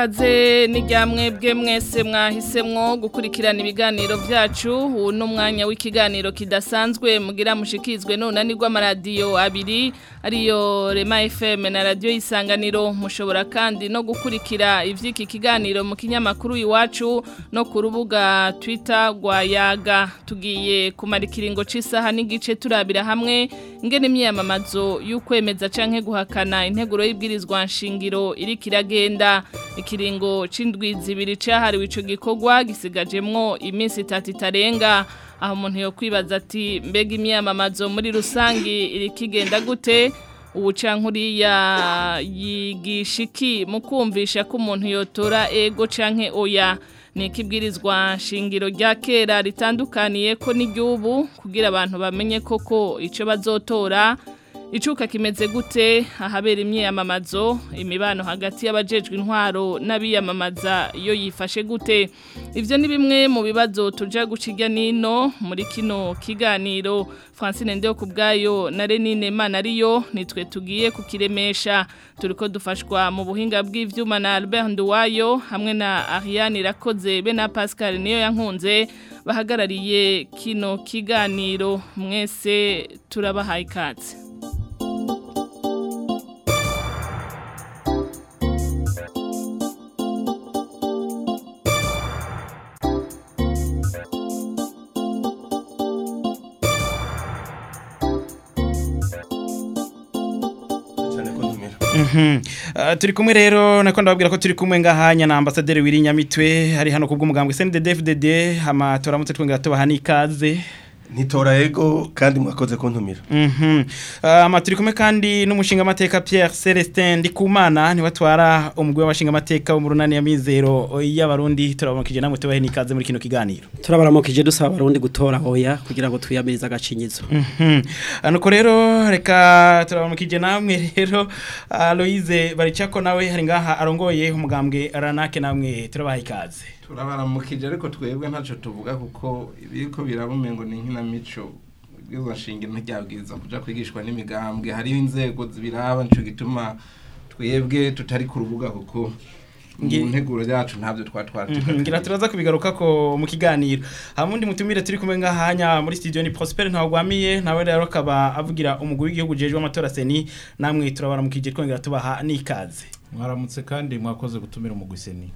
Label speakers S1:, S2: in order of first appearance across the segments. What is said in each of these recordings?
S1: ikaze n'iryamwe bwe mwese mwahisemwo gukurikirana ibiganiro byacu ubu ni umwanya w'ikiganiro kidasanzwe mugira mushikizwe nunani rw'amaradiyo abiri ariyo rema fm na radiyo y'isanganiro mushobora kandi no gukurikira iby'iki kiganiro mu kinyamakuru iwacu no ku rubuga twitter rwa yaga tugiye kumara ikiringo cy'isaha n'igice turabira hamwe ingene imyiyamamazo y'ukwemeza canke guhakana integuro y'ibwirizwa nshingiro iri kiragenda ikiringo c'indwi zibiri cahariwe ico gikorwa gisigajemwo iminsi itatu itarenga aho umuntu yo kwibaza ati mbega imyiyamamazo muri rusangi iri kigenda gute ubu cankuriya yigisha iki mu kumvisha ko umuntu yotora ego canke oya ni ikibwirizwa shingiro rya kera ritandukaniye ko n'igihugu kugira abantu bamenye koko icyo bazotora icuka kimeze gute ahabera imyiyamamazo imibano hagati y'abajejwe intwaro n'abiyamamaza iyo yifashe gute ibyo ni bimwe mu bibazo tujya guciga nino muri kino kiganiro francine ndeyo ku bwayo na renine mana ariyo nitwe tugiye kukiremesha turi ko dufashwa mu buhinga bw'ibyuma na albert nduwayo hamwe na ariane irakoze be na pascal niyo yankunze bahagarariye kino kiganiro mwese turabahaye ikaze
S2: turi kumwe rero nako ndababwira ko turi kumwe ngahanya na ambasaderi w'irinyamitwe hari hano ku bw'umugambwe CNDD-FDD hama turamutse twongera tubaha n'ikaze
S3: ntitora ego kandi mwakoze kuntumira
S2: Mhm. Ama turi kumwe kandi n'umushinga amateka Pierre Celestin Ndikumana niwe atwara umugwi w'abashinga amateka wo mu runani ya mizero y'abarundi turabamukije namwe tubahe n'ikaze muri kino kiganiro.
S4: turabaramukije dusaba abarundi gutora hoya kugira ngo twiyamirize agacinyizo
S2: Mhm. Nuko rero reka turabamukije namwe rero Aloise baricako nawe hari ngaha arongoye umugambwe Ranake namwe turabaha ikaze.
S5: turabaramukije ariko twebwe ntacyo tuvuga kuko ibiko birabumengo ni nkinamico ibwirizwa nshingiro ntiryabwiriza kuja kwigishwa n'imigambwe hariho inzego zibiraba nico gituma twebwe tutari ku rubuga kuko
S2: Ngi-
S5: mu nteguro yacu ntabyo twa
S2: Mhm, ngira turaza kubigaruka ko mu kiganiro hamundi mutumire turi kumwe ngahanya muri studio ni Prosper ntawagwamiye nawe rero akaba avugira umugwi w'igihugu jeje w'amatora seni namwe turabaramukije twongera tubaha n'ikaze
S6: mwaramutse kandi mwakoze gutumira umugwiseni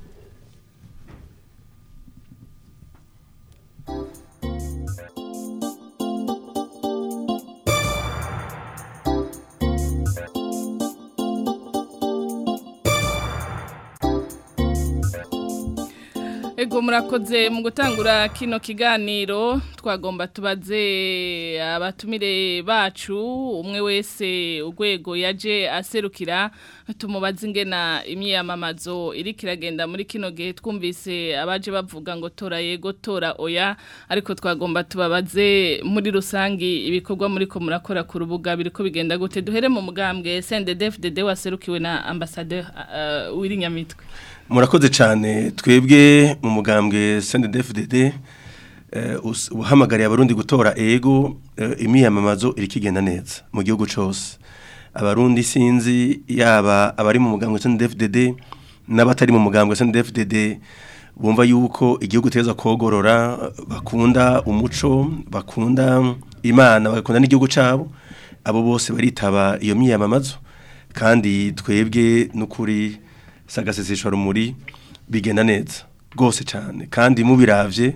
S1: Ego murakoze mu gutangura kino kiganiro twagomba tubaze abatumire bacu umwe wese urwego yaje aserukira tumubaze ingena imyiyamamazo iri kiragenda muri kino gihe twumvise abaje bavuga ngo tora yego tora oya ariko twagomba tubabaze muri rusangi ibikorwa muri ko murakora ku rubuga biriko bigenda gute duhere mu mugambwe CNDD-FDD waserukiwe na ambassadeur uh, w'irinyamitwe
S3: murakoze cyane twebwe mu mugambwe CNDD-FDD eh, us- uhamagariye abarundi gutora ego eh, imyiyamamazo iri kigenda neza mu gihugu cyose abarundi sinzi yaba abari mu mugambwe CNDD-FDD n'abatari mu mugambwe CNDD-FDD bumva yuko igihugu teza kogorora bakunda umuco bakunda imana bakunda n'igihugu cyabo abo bose baritaba iyo myiyamamazo kandi twebwe n'ukuri sagasesesha rumuri bigenda neza rwose cyane kandi mubiravye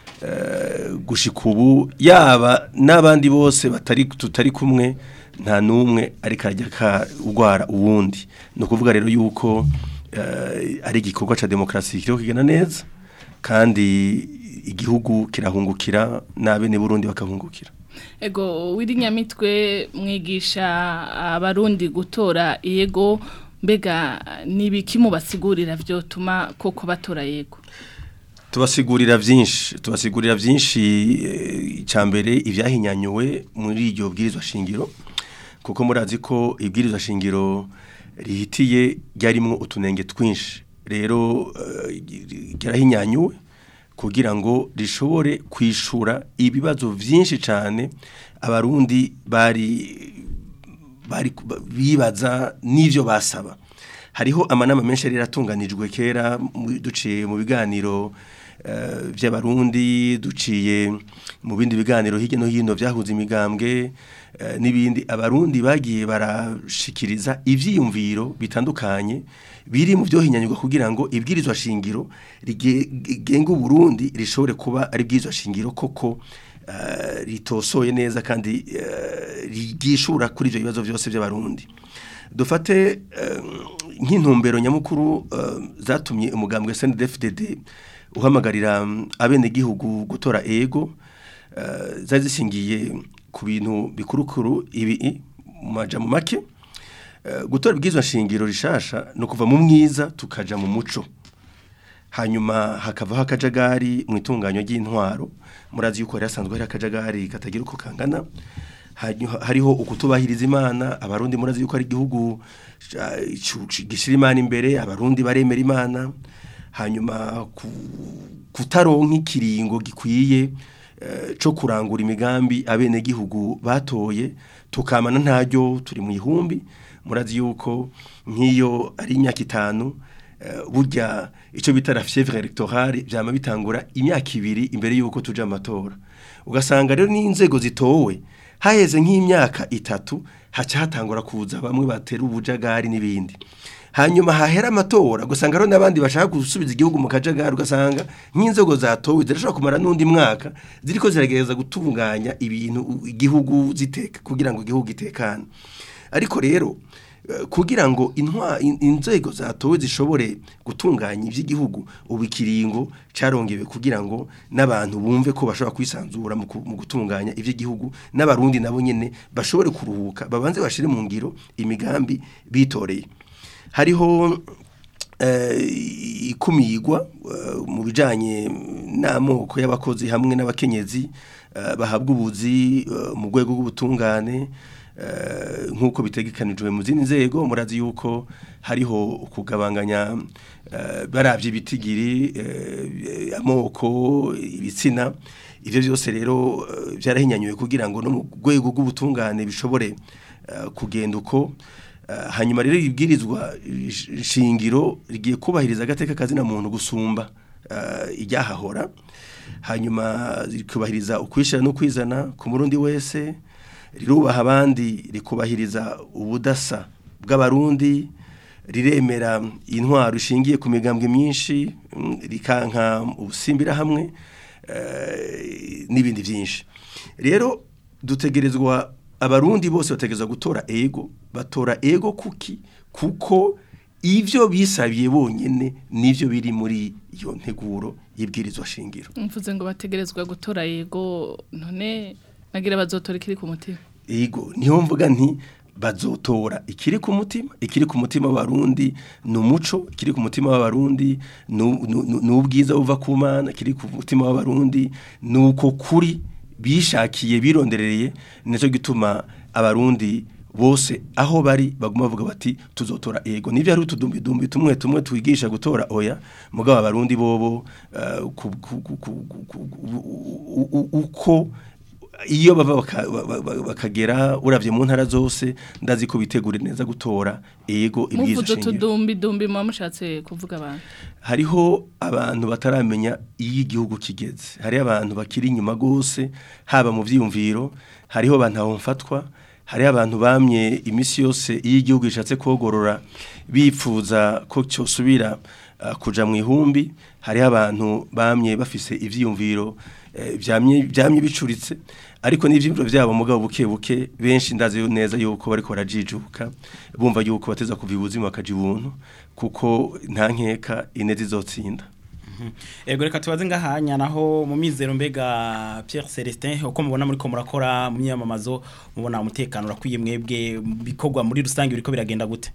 S3: eh, gushika ubu yaba n'abandi bose batari tutari kumwe nta numwe ariko arajya kugwara uwundi ni ukuvuga rero yuko eh, ari igikorwa ca demokarasi kiriko kigenda neza kandi igihugu kirahungukira n'abene Burundi bakahungukira
S1: Ego wirinyamitwe mwigisha abarundi gutora yego mbega nibiki mubasigurira byo tuma koko batora yego
S3: tubasigurira byinshi tubasigurira byinshi icyambere ibyahinyanyuwe muri iryo bwirizwa shingiro kuko murazi ko ibwirizwa shingiro rihitiye ryarimwo utunenge twinshi rero eh, ryarahinyanyuwe kugira ngo rishobore kwishura ibibazo byinshi cyane abarundi bari bari bibaza n'ivyo basaba hariho amanama menshi yari yaratunganijwe kera mu- duciye mu biganiro eh, by'abarundi duciye mu bindi biganiro hirya no hino byahuza imigambwe eh, n'ibindi abarundi bagiye barashikiriza ivyiyumviro bitandukanye biri mu byohinyanyurwa kugira ngo ibwirizwa shingiro rigenga Burundi rishobore kuba ari bwirizwa shingiro koko eh, ritosoye neza kandi eh, rigishura kuri ivyo bibazo byose by'abarundi dufate eh, nk'intumbero nyamukuru eh, zatumye umugambwe SNDFDD uhamagarira mm, abenegihugu gutora ego eh, zari zishingiye ku bintu bikurukuru ibi mu majambo make Eh, gutora ibwirizwa shingiro rishasha no kuva mu mwiza tukaja mu muco hanyuma hakavaho akajagari mu itunganywa ry'intwaro murazi yuko hari hasanzwe hari akajagari katagira uko kangana Hanyu- hariho ukutubahiriza imana abarundi murazi yuko ari igihugu ca- cu- cu- gishira imana imbere abarundi baremera imana hanyuma ku- kutaronka ikiringo gikwiye eh, co kurangura imigambi abenegihugu batoye tukamana ntaryo turi mu ihumbi murazi yuko nk'iyo ari imyaka itanu eh, burya icyo bita la fièvre électorale byama bitangura imyaka ibiri imbere yuko tuja amatora ugasanga rero n'inzego zitowe haheze nk'imyaka itatu haca hatangura kuza bamwe batera ubujagari n'ibindi hanyuma hahera amatora ugasanga rero n'abandi bashaka gusubiza igihugu mu kajagari ugasanga nk'inzego zatowe zirashobora kumara n'undi mwaka ziriko ziragerageza gutunganya ibintu u- igihugu ziteka kugira ngo igihugu gitekane ariko rero eh, kugira ngo intwa in- inzego zatowe zishobore gutunganya iby'igihugu ubu ikiringo carongewe kugira ngo n'abantu bumve ko bashobora kwisanzura mu ku- mu gutunganya iby'igihugu n'abarundi nabo nyene bashobore kuruhuka babanze bashire mu ngiro imigambi bitoreye hariho eh, ikumigwa eh, mu bijanye n'amoko y'abakozi hamwe n'abakenyezi eh, bahabwa ubuzi eh, mu rwego rw'ubutungane eh, nk'uko bitegekanijwe mu zindi nzego murazi yuko hariho kugabanganya eh, baravye ibitigiri eh, amoko ibitsina ivyo byose rero eh, byarahinyanyuwe kugira ngo no mu rwego rw'ubutungane bishobore eh, kugenda uko Eh, hanyuma rero ibwirizwa ish- shingiro rigiye kubahiriza agateka kazina muntu gusumba eh, iryahahora hanyuma rikubahiriza ukwishira no kwizana ku murundi wese rirubaha abandi rikubahiriza ubudasa bw'abarundi riremera intwaro ishingiye ku migambwe myinshi mm, rikanka ubusimbira hamwe eh, n'ibindi byinshi rero dutegerezwa abarundi bose bategerezwa gutora ego batora ego kuki kuko ivyo bisabiye bonyene nivyo biri muri iyo nteguro y'ibwirizwa shingiro
S1: mvuze ngo bategerezwa gutora yego none nagira bazotora ikiri ku mutima
S3: ego niho mvuga nti bazotora ikiri ku mutima ikiri ku mutima w'abarundi ni umuco ikiri ku mutima w'abarundi nu- nu- nu- ni ubwiza buva ku mana ikiri ku mutima w'abarundi ni uko kuri bishakiye bironderereye nicyo gituma abarundi bose aho bari baguma bavuga bati tuzotora ego nivyo ari utudumbidumbi tumwe tumwe twigisha gutora oya mugabo abarundi bobo eh, ku- ku- ku- ku- ku- ku- u- u- uko iyo bava baka- ba- ba- bakagera uravye mu ntara zose ndazi ko bitegura neza gutora ego ibwiza
S1: muvuze
S3: shingiro
S1: utudumbi dumbi muba mushatse kuvuga abantu
S3: hariho abantu bataramenya iyo igihugu kigeze hariho abantu bakiri inyuma gose haba mu vyiyumviro hariho abantu aho mfatwa hariho abantu bamye imisi yose iyo igihugu gishatse kogorora bipfuza ko cyosubira uh, kuja mu ihumbi hariho abantu bamye bafise ivyiyumviro eh, vyamye vyamye bicuritse ariko n'ivyimviro vyabo mugabo buke buke benshi ndazi neza yuko bariko barajijuka bumva yuko bateza kuva ibuzima bakaja ibuntu kuko nta nkeka inezi zotsinda
S2: Ego reka tubaze ngahanya naho mu mizero mbega Pierre Celestin uko mubona muri ko murakora mu myamamazo mubona umutekano urakwiye mwebwe bikorwa muri rusange biriko biragenda gute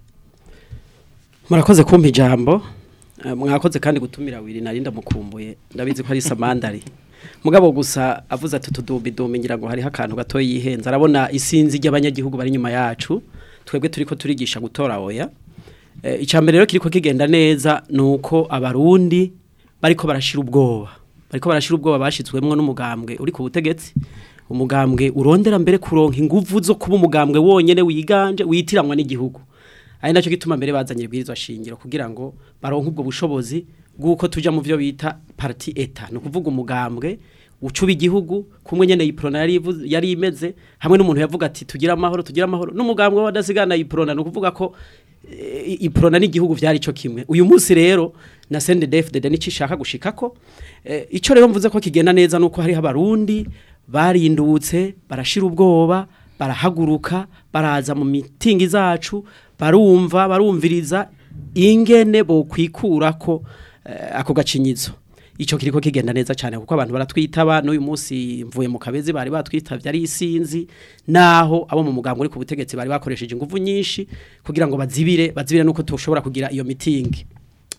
S4: murakoze kumpa ijambo eh, mwakoze kandi gutumira wiri narinda mukumbuye ndabizi ko ari samandari mugabo gusa avuze ati tudumbi dumbi ngira ngo hariho akantu gato yihenza arabona isinzi ry'abanyagihugu bari nyuma yacu twebwe turiko turigisha gutora oya eh, icambere rero kiriko kigenda neza nuko abarundi bariko barashira ubwoba bariko barashira ubwoba bashizwemwo n'umugambwe uri ku butegetsi umugambwe urondera mbere kuronka inguvu zo kuba umugambwe wonyene wiganje witiranwa n'igihugu ari nacyo gituma mbere bazanye ibwirizwa shingiro kugira ngo baronke ubwo bushobozi bw'uko tuja mu byo bita parti eta ni ukuvuga umugambwe ucuba igihugu kumwe nyene iprona yari ivu- yari imeze hamwe n'umuntu yavuga ati tugira amahoro tugira amahoro n'umugambwe w'abadasigana iprona ni ukuvuga ko eh, iprona n'igihugu vyari ico kimwe uyu munsi rero na CNDD-FDD nico ishaka gushikako eh, ico rero mvuze ko kigenda neza nuko hariho abarundi barindutse barashira ubwoba barahaguruka baraza mu mitingi zacu barumva barumviriza ingene bokwikurako eh, ako gacinyizo ico kiriko kigenda neza cyane kuko abantu baratwitaba n'uyu munsi mvuye mu kabezi bari batwitavye ari isinzi naho abo mu mugambo uri ku butegetsi bari bakoresheje ingufu nyinshi kugira ngo bazibire bazibire nuko tushobora kugira iyo mitingi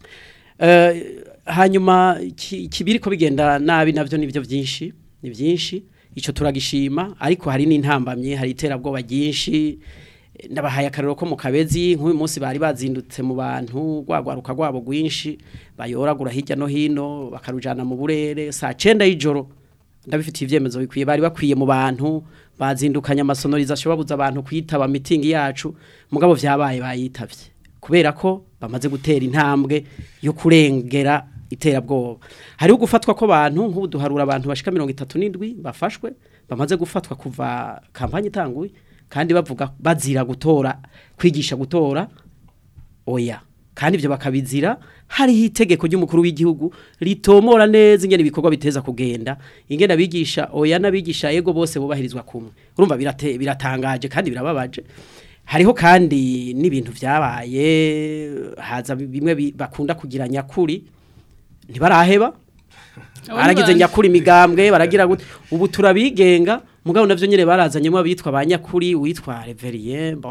S4: Eh, hanyuma iki- ikibiri ko bigenda nabi navyo nivyo byinshi ni byinshi ico turagishima ariko hari n'intambamye hari iterabwoba ryinshi Eh, ndabahaye akarero ko mu kabezi nk'uyu munsi bari bazindutse mu bantu gwagwaruka gwabo gwinshi bayoragura hirya no hino bakarujana mu burere saa 9 y'ijoro ndabifitiye ivyemezo bikwiye bari bakwiye mu bantu bazindukanya amasonorization babuza abantu kwitaba meeting yacu mugabo vyabaye bayitavye kubera ko bamaze gutera intambwe yo kurengera iterabwoba hariho gufatwa ko abantu nk'ubu duharura abantu bashika 37 bafashwe bamaze gufatwa kuva kampanye itanguye kandi bavuga bazira gutora kwigisha gutora oya kandi ibyo bakabizira hariho itegeko ry'umukuru w'igihugu ritomora neza ingene ibikorwa biteza kugenda ingene abigisha oya n'abigisha yego bose bubahirizwa kumwe urumva birate, biratangaje kandi birababaje hariho kandi n'ibintu vyabaye haza bimwe bi- bakunda kugira nyakuri ntibaraheba baragize nyakuri imigambwe baragira gute ubu turabigenga mugabo navyo nyene barazanyemo abitwa ba nyakuri witwa Reverien bon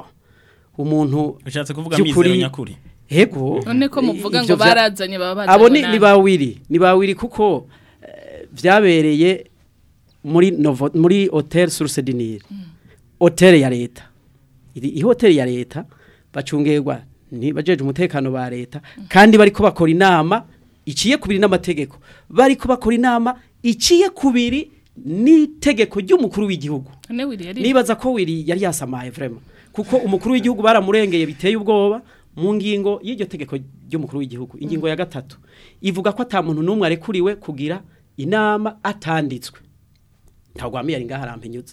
S4: umuntu
S2: ushatse kuvuga
S4: by'ukuri-
S2: mizero nyakuri
S4: Ego.
S1: none ko muvuga
S4: Ivyo
S1: ngo
S4: vya-
S1: barazanye baba bazanye
S4: Abo ni
S1: nabi.
S4: ni bawiri, ni bawiri kuko eh, vyabereye muri Novo muri Hotel Source du Nil. Hotel ya leta. Iri i hotel ya leta bacungerwa ni bajeje umutekano ba leta kandi bariko bakora inama iciye kubiri n'amategeko. Bariko bakora inama iciye kubiri n'itegeko ry'umukuru w'igihugu.
S1: none wiri yari
S4: Nibaza ko wiri yari yasamaye vraiment kuko umukuru w'igihugu baramurengeye biteye ubwoba mu ngingo y'iryo tegeko ry'umukuru w'igihugu ingingo ya gatatu ivuga ko ata muntu n'umwe arekuriwe kugira inama atanditswe ntagwamiye ari ngaha arampenyutsa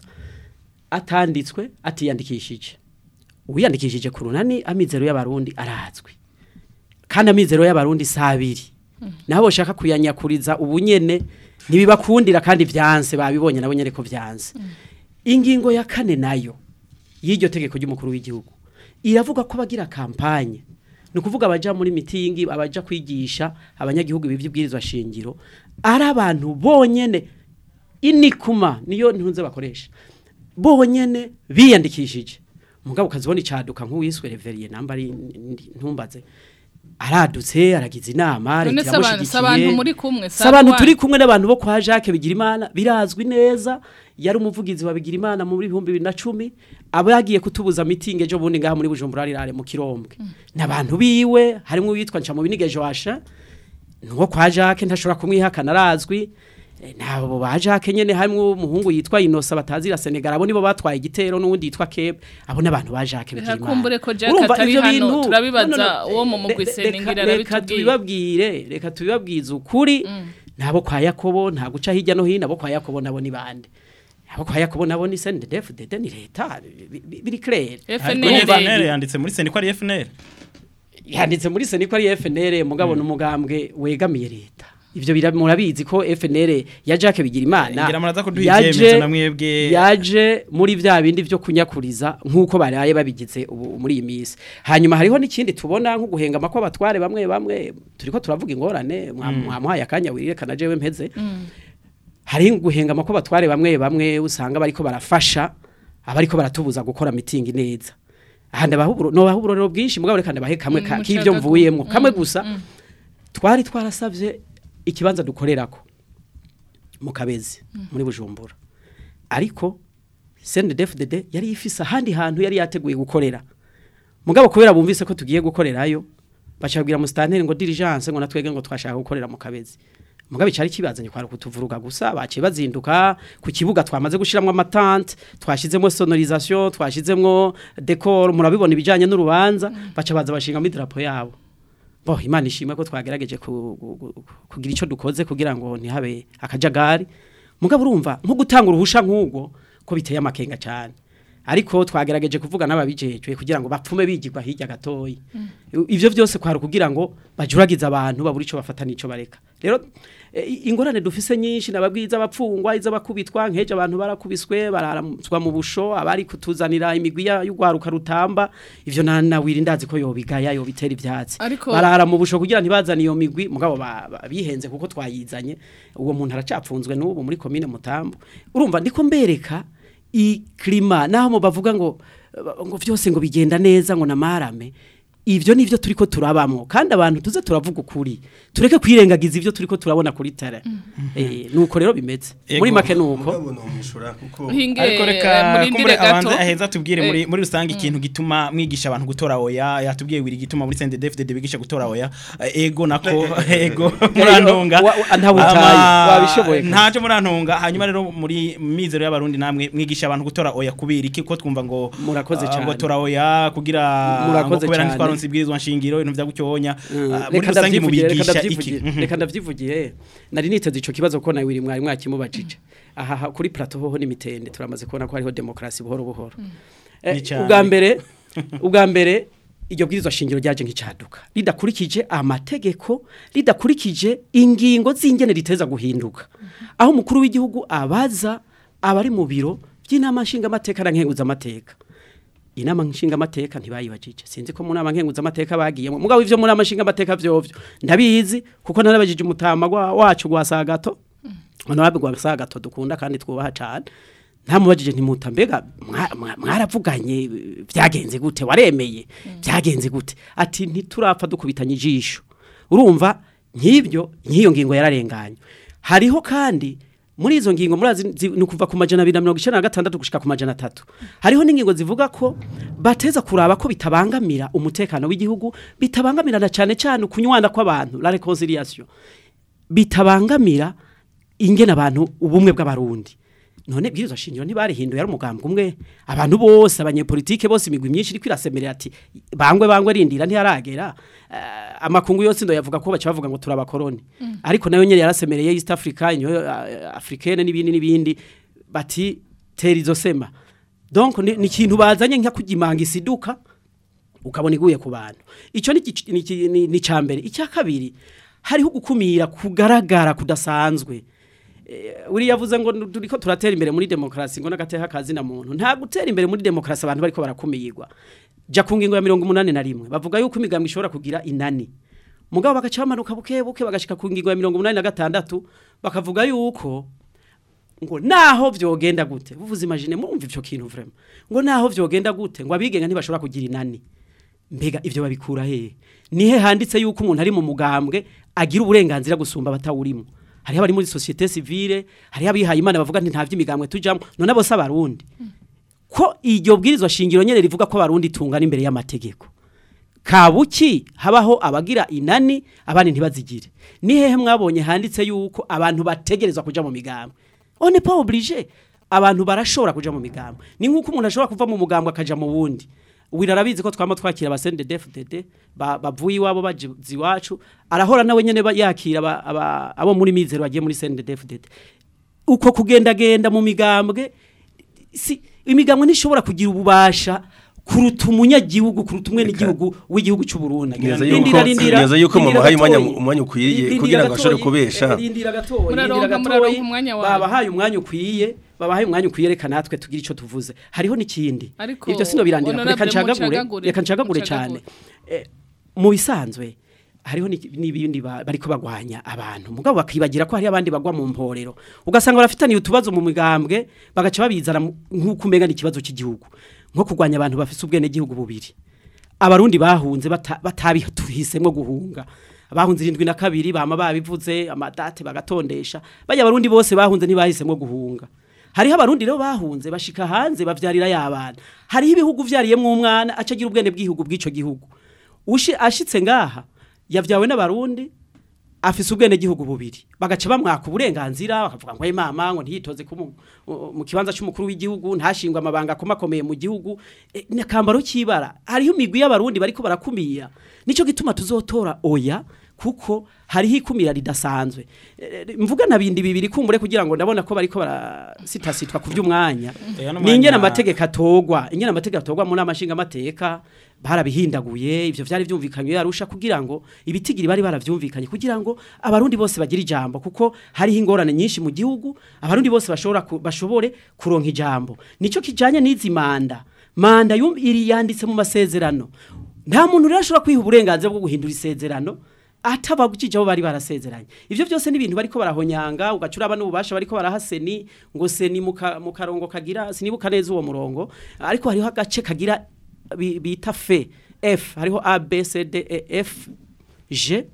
S4: atanditswe atiyandikishije uwiyandikishije ku runani amizero y'abarundi arazwi kandi amizero y'abarundi sabiri nabo bashaka kuyanyakuriza ubunyene ntibibakundira kandi vyanse babibonye nabo nyene ko vyanse ingingo ya kane nayo y'iryo tegeko ry'umukuru w'igihugu iravuga ko bagira kampanye ni ukuvuga abaja muri mitingi abaja kwigisha abanyagihugu iby'ibwirizwa shingiro ari abantu bonyene inikuma niyo ntunze bakoresha bonyene biyandikishije mugabo ukazibona icaduka nk'uwiswe reveriye namba ari ntumbaze aradutse aragize inama
S1: none
S4: leta
S1: se abantu se abantu
S4: iramushigikiye.
S1: muri kumwe
S4: Si abantu turi kumwe n'abantu bo kwa Jacques Bigirimana birazwi neza yari umuvugizi wa Bigirimana muri 2010 abo yagiye kutubuza meeting ejo bundi ngaha muri Bujumbura rirare mu Kirombwe n'abantu biwe harimo uwitwa nca mu binige Joasha nuwo kwa Jacques ntashobora kumwihakana arazwi Eh, nabo ba Jacques nyene harimo umuhungu yitwa Inosa batazira Senegal abo nibo batwaye igitero n'uwundi yitwa Keb abo n'abantu ba Jacques Bigirimana
S1: Ntakumbure ko Jacques
S4: Urumva
S1: atari
S4: ivyo
S1: hano,
S4: bintu-
S1: turabibaza
S4: No, no, no.
S1: uwo mu mugwi
S4: Le- le-
S1: Seningira
S4: reka-
S1: arabitubwiye.
S4: reka tubibabwire reka tubibabwize ukuri nabo kwa Yakobo nta guca hirya no hino abo kwa Yakobo nabo ni bande abo kwa Yakobo nabo ni CNDD-FDD ni leta bi- bi- biri clair
S2: ariko
S1: FNL
S2: FNL yanditse muri seni ko ari FNL
S4: yanditse muri seni ko ari FNL mugabo n'umugambwe wegamiye leta ivyo bira- murabizi ko FNL ya Jacques Bigirimana
S2: ngira muraza kuduha
S4: yaje-
S2: ivyemezo na mwebwe
S4: yaje muri vya bindi vyo kunyakuriza nkuko baraye babigize ubu muri iyi misi hanyuma hariho n'ikindi tubona nko guhengama ko abatware bamwe bamwe turiko turavuga ingorane mwamuhaye akanya wirekana jewe mpeze hari guhengama ko abatware bamwe bamwe usanga bariko barafasha abariko baratubuza gukora mitingi neza ahandi abahuburo no bahuburiro bwinshi mugabo reka ndabahe kamwe
S1: Mm,
S4: ka-
S1: mushaka
S4: k'ivyo
S1: gu-
S4: mvuyemwo kamwe
S1: Mm,
S4: gusa
S1: mm.
S4: twari twarasavye ikibanza dukorerako mu kabezi muri bujumbura ariko CNDD-FDD yari ifise ahandi hantu yari yateguye gukorera mugabo kubera bumvise ko tugiye gukorerayo bacabwira mu stanteri ngo diligence ngo natwege ngo twashaka gukorera mu kabezi mugabe cyari kibazanye kwara kutuvuruga gusa baciye bazinduka ku kibuga twamaze gushiramo amatante twashizemo sonorisation twashizemo decor murabibona ibijanye n'urubanza baca baza bashinga mu drapo yabo bo imana ishimwe ko twagerageje ku- ku- ku- kugira ico dukoze kugira ngo ntihabe akajagari mugabo urumva nko gutanga uruhusha nk'ubwo ko biteye amakenga cyane ariko twagerageje kuvuga n'ababijejwe kugira ngo bapfume bigirwa hirya gatoyi ivyo byose kwari kugira ngo bajuragize abantu babura ico bafata nico bareka rero eh, ingorane dufise nyinshi nababwiza abapfungwa izabakubitwa nkeje abantu barakubiswe bararamuzwa mu busho abari kutuzanira imigwi ya- y'ugwaruka rutamba ivyo na nawiri ndazi ko yobigaya yobitera ivyatsi
S1: Ariko-
S4: barara mu busho kugira ntibazane iyo migwi mugabo ba- ba- bihenze kuko twayizanye uwo muntu aracapfunzwe n'ubu muri komine mutambo urumva ndiko mbereka iklima naho mu bavuga ngo ngo vyose ngo bigenda neza ngo namarame ivyo nivyo turiko turabamwo kandi abantu tuze turavuga ukuri tureke kwirengagiza ivyo turiko turabona kuri tele eh nuko rero bimeze
S2: Ego.
S4: muri make nuko
S3: mugabo nomwishura kuko
S1: hinge
S2: ariko
S1: eh,
S2: reka
S1: murindire
S2: kumbure
S1: gato
S2: abanze aheza tubwire
S1: Eh,
S2: muri muri rusange ikintu gituma mwigisha abantu gutora oya yatubwiye wiri gituma muri CNDD-FDD bigisha gutora oya Eh, ego nako ego murantunga
S4: wa- wa- ntabutaye,
S2: Ama-
S4: wabishoboye kabisa.
S2: ntaje murantunga hanyuma rero muri mizero y'abarundi namwe mwigisha abantu gutora oya kubira iki ko twumva ngo
S4: Murakoze
S2: ah,
S4: cyane.
S2: ngo tora oya kugira
S4: Murakoze
S2: ngo kubera
S4: cyane.
S2: ntitwaronse ibwirizwa nshingiro ibintu vya gutyonya
S4: Mm,
S2: Ah, muri
S4: reka
S2: rusange
S4: ndavyivugiye reka
S2: mubigisha iki
S4: ndavyivugiye
S2: Mhm.
S4: reka ndavyivugiye nari niteze ico kibazo ko nawe mwari mwakimubajije aha ha- kuri plateau hoho n'imitende turamaze kubona ko hariho demokrasi buhoro buhoro Eh,
S2: Ni cane.
S4: ubwa mbere ubwa mbere iryo bwirizwa shingiro ryaje nk'icaduka ridakurikije amategeko ridakurikije ingingo z'ingene riteza guhinduka aho umukuru w'igihugu abaza abari mu biro by'inama nshingamateka na nkenguzamateka inama nshingamateka ntibayibajije sinzi ko mu nama nkenguzamateka bagiyemo mugabo ivyo mu nama nshingamateka vyovyo ndabizi kuko narabajije umutama gwa- wacu gwa sagato honorable gwa sagato dukunda kandi twubaha cane ntamubajije ntimuta mbega mwa- mwa- mwaravuganye eh, vyagenze gute waremeye vyagenze gute ati ntiturapfa dukubitanye ijisho urumva nk'ibyo nk'iyo ngingo yararenganye hariho kandi muri izo ngingo murazi zi- ni ukuva ku majana abiri na mirongo icenda na gatandatu gushika ku majana atatu hariho n'ingingo zivuga ko bateza kuraba ko bitabangamira umutekano w'igihugu bitabangamirana cyane cyane ukunywana kw'abantu la reconciliation bitabangamira ingene abantu ubumwe bw'abarundi none bwirizwa shingiro ntibarihinduye ari umugambwe umwe abantu bose abanyepolitike bose imigwi myinshi iriko irasemerera ati bangwe bangwe rindira ntiyaragera uh, amakungu yose ndo yavuga ko baca bavuga ngo turabakoroni ariko nayo nyene yarasemereye East Africa inyo uh, africaine n'ibindi n'ibindi bati tera izo sema donc ni ni ikintu bazanye nka kugimanga isiduka ukabona iguye ku bantu icyo ni igic- ni iki- ni ni ca mbere icya kabiri hariho gukumira kugaragara kudasanzwe Eh, uri yavuze ngo nu- turiko turatera imbere muri demokrasi ngo nagateha kazi na muntu nta gutera imbere muri demokrasi abantu bariko barakumirwa ja ku ngingo ya mirongo umunani na rimwe bavuga yuko imigambwe ishobora kugira inani mugabo bagaca bamanuka buke buke bagashika ku ngingo ya mirongo umunani na gatandatu bakavuga yuko ngo naho vyogenda gute buvuze imagine murumva ivyo kintu vraiment ngo naho vyogenda gute ngo abigenga ntibashobora kugira inani mbega ivyo babikura hehe nihe handitse yuko umuntu ari mu mugambwe agira uburenganzira gusumba batawurimo hariho abari muri societe civile hariho abihaye imana bavuga nti nta vy'imigambwe tujamwo none bose abarundi ko iryo bwirizwa shingiro nyene rivuga ko abarundi tungana imbere y'amategeko kabuki habaho abagira inani abandi ntibazigire ni hehe mwabonye handitse yuko abantu bategerezwa kuja mu migambwe on n'est pas obligé abantu barashobora kuja mu migambwe ni nk'uko umuntu ashobora kuva mu mugambwe akaja mu wundi wirarabizi ko twama twakira abasende DFDD ba- bavuye iwabo baje iwacu arahora nawe nyene ba- yakira aba- aba- abo muri mizero bagiye muri sende DFDD uko kugendagenda mu migambwe si imigambwe ntishobora kugira ububasha kuruta umunyagihugu kuruta umwe n'igihugu w'igihugu cy'u Burundi
S3: Neza yuko- neza yuko mubahaye umwanya- umwanya ukwiye kugira ngo ashobore kubesha.
S4: rindira gatoyi
S1: Muraronka-
S4: rindira
S1: muraronka
S4: gatoyi
S1: umwanya wanyu.
S4: babahaye umwanya ukwiye babahaye umwanya ukwiye reka natwe tugira ico tuvuze hariho n'ikindi
S1: Ariko,
S4: ivyo sino birandira
S1: honorable,
S4: reka ncagagure
S1: mucagagure,
S4: reka ncagagure
S1: mucagagure.
S4: cyane Eh, mu bisanzwe hariho n'iki- n'ibindi ba- bariko bagwanya abantu mugabo bakibagira ko hari abandi bagwa mu mporero ugasanga barafitaniye utubazo mu migambwe bagaca babizana mu- nk'uko umenga ni ikibazo cy'igihugu nko kurwanya abantu bafise ubwene gihugu bubiri abarundi bahunze bata- batabituhisemwo guhunga bahunze irindwi na kabiri bama babivuze amadate bagatondesha bajya abarundi bose bahunze ntibahisemwo guhunga hariho abarundi rero bahunze bashika hanze bavyarira y'abana hariho ibihugu vyariyemwo umwana acagira ubwene bw'igihugu bw'ico gihugu ushi ashitse ngaha yavyawe n'abarundi afise ubwene gihugu bubiri bagaca bamwaka uburenganzira bakavuga ngo mama ngo ntiyitoze ku mu- mu kibanza cy'umukuru w'igihugu ntashingwe amabanga akomakomeye mu gihugu e, ni akambaro k'ibara hariho imigwi y'abarundi bariko barakumira nico gituma tuzotora oya kuko hariho ikumira ridasanzwe E, e, mvuga na bindi bibiri kumbure kugira ngo ndabona ko bariko barasitasitwa ku by'umwanya
S2: Eh, ano
S4: ni ingene
S2: mwanya-
S4: amategeko atogwa ingene amategeko atogwa mu nama nshingamateka barabihindaguye ivyo vyari vyumvikanywe yarusha kugira ngo ibitigiri bari baravyumvikanye kugira ngo abarundi bose bagire ijambo kuko hariho ingorane nyinshi mu gihugu abarundi bose bashobora ku, bashobore kuronka ijambo nico kijanye n'izi manda manda yum- iri yanditse mu masezerano nta muntu rero ashobora kwiha uburenganzira bwo guhindura isezerano atabagukije abo bari barasezeranye ivyo byose ni ibintu bariko barahonyanga ugacuraba n'ububasha bariko barahaseni ngo seni mu ka- mu karongo kagira sinibuka neza uwo murongo ariko hariho agace kagira bi- bita fe f hariho a b c d e f g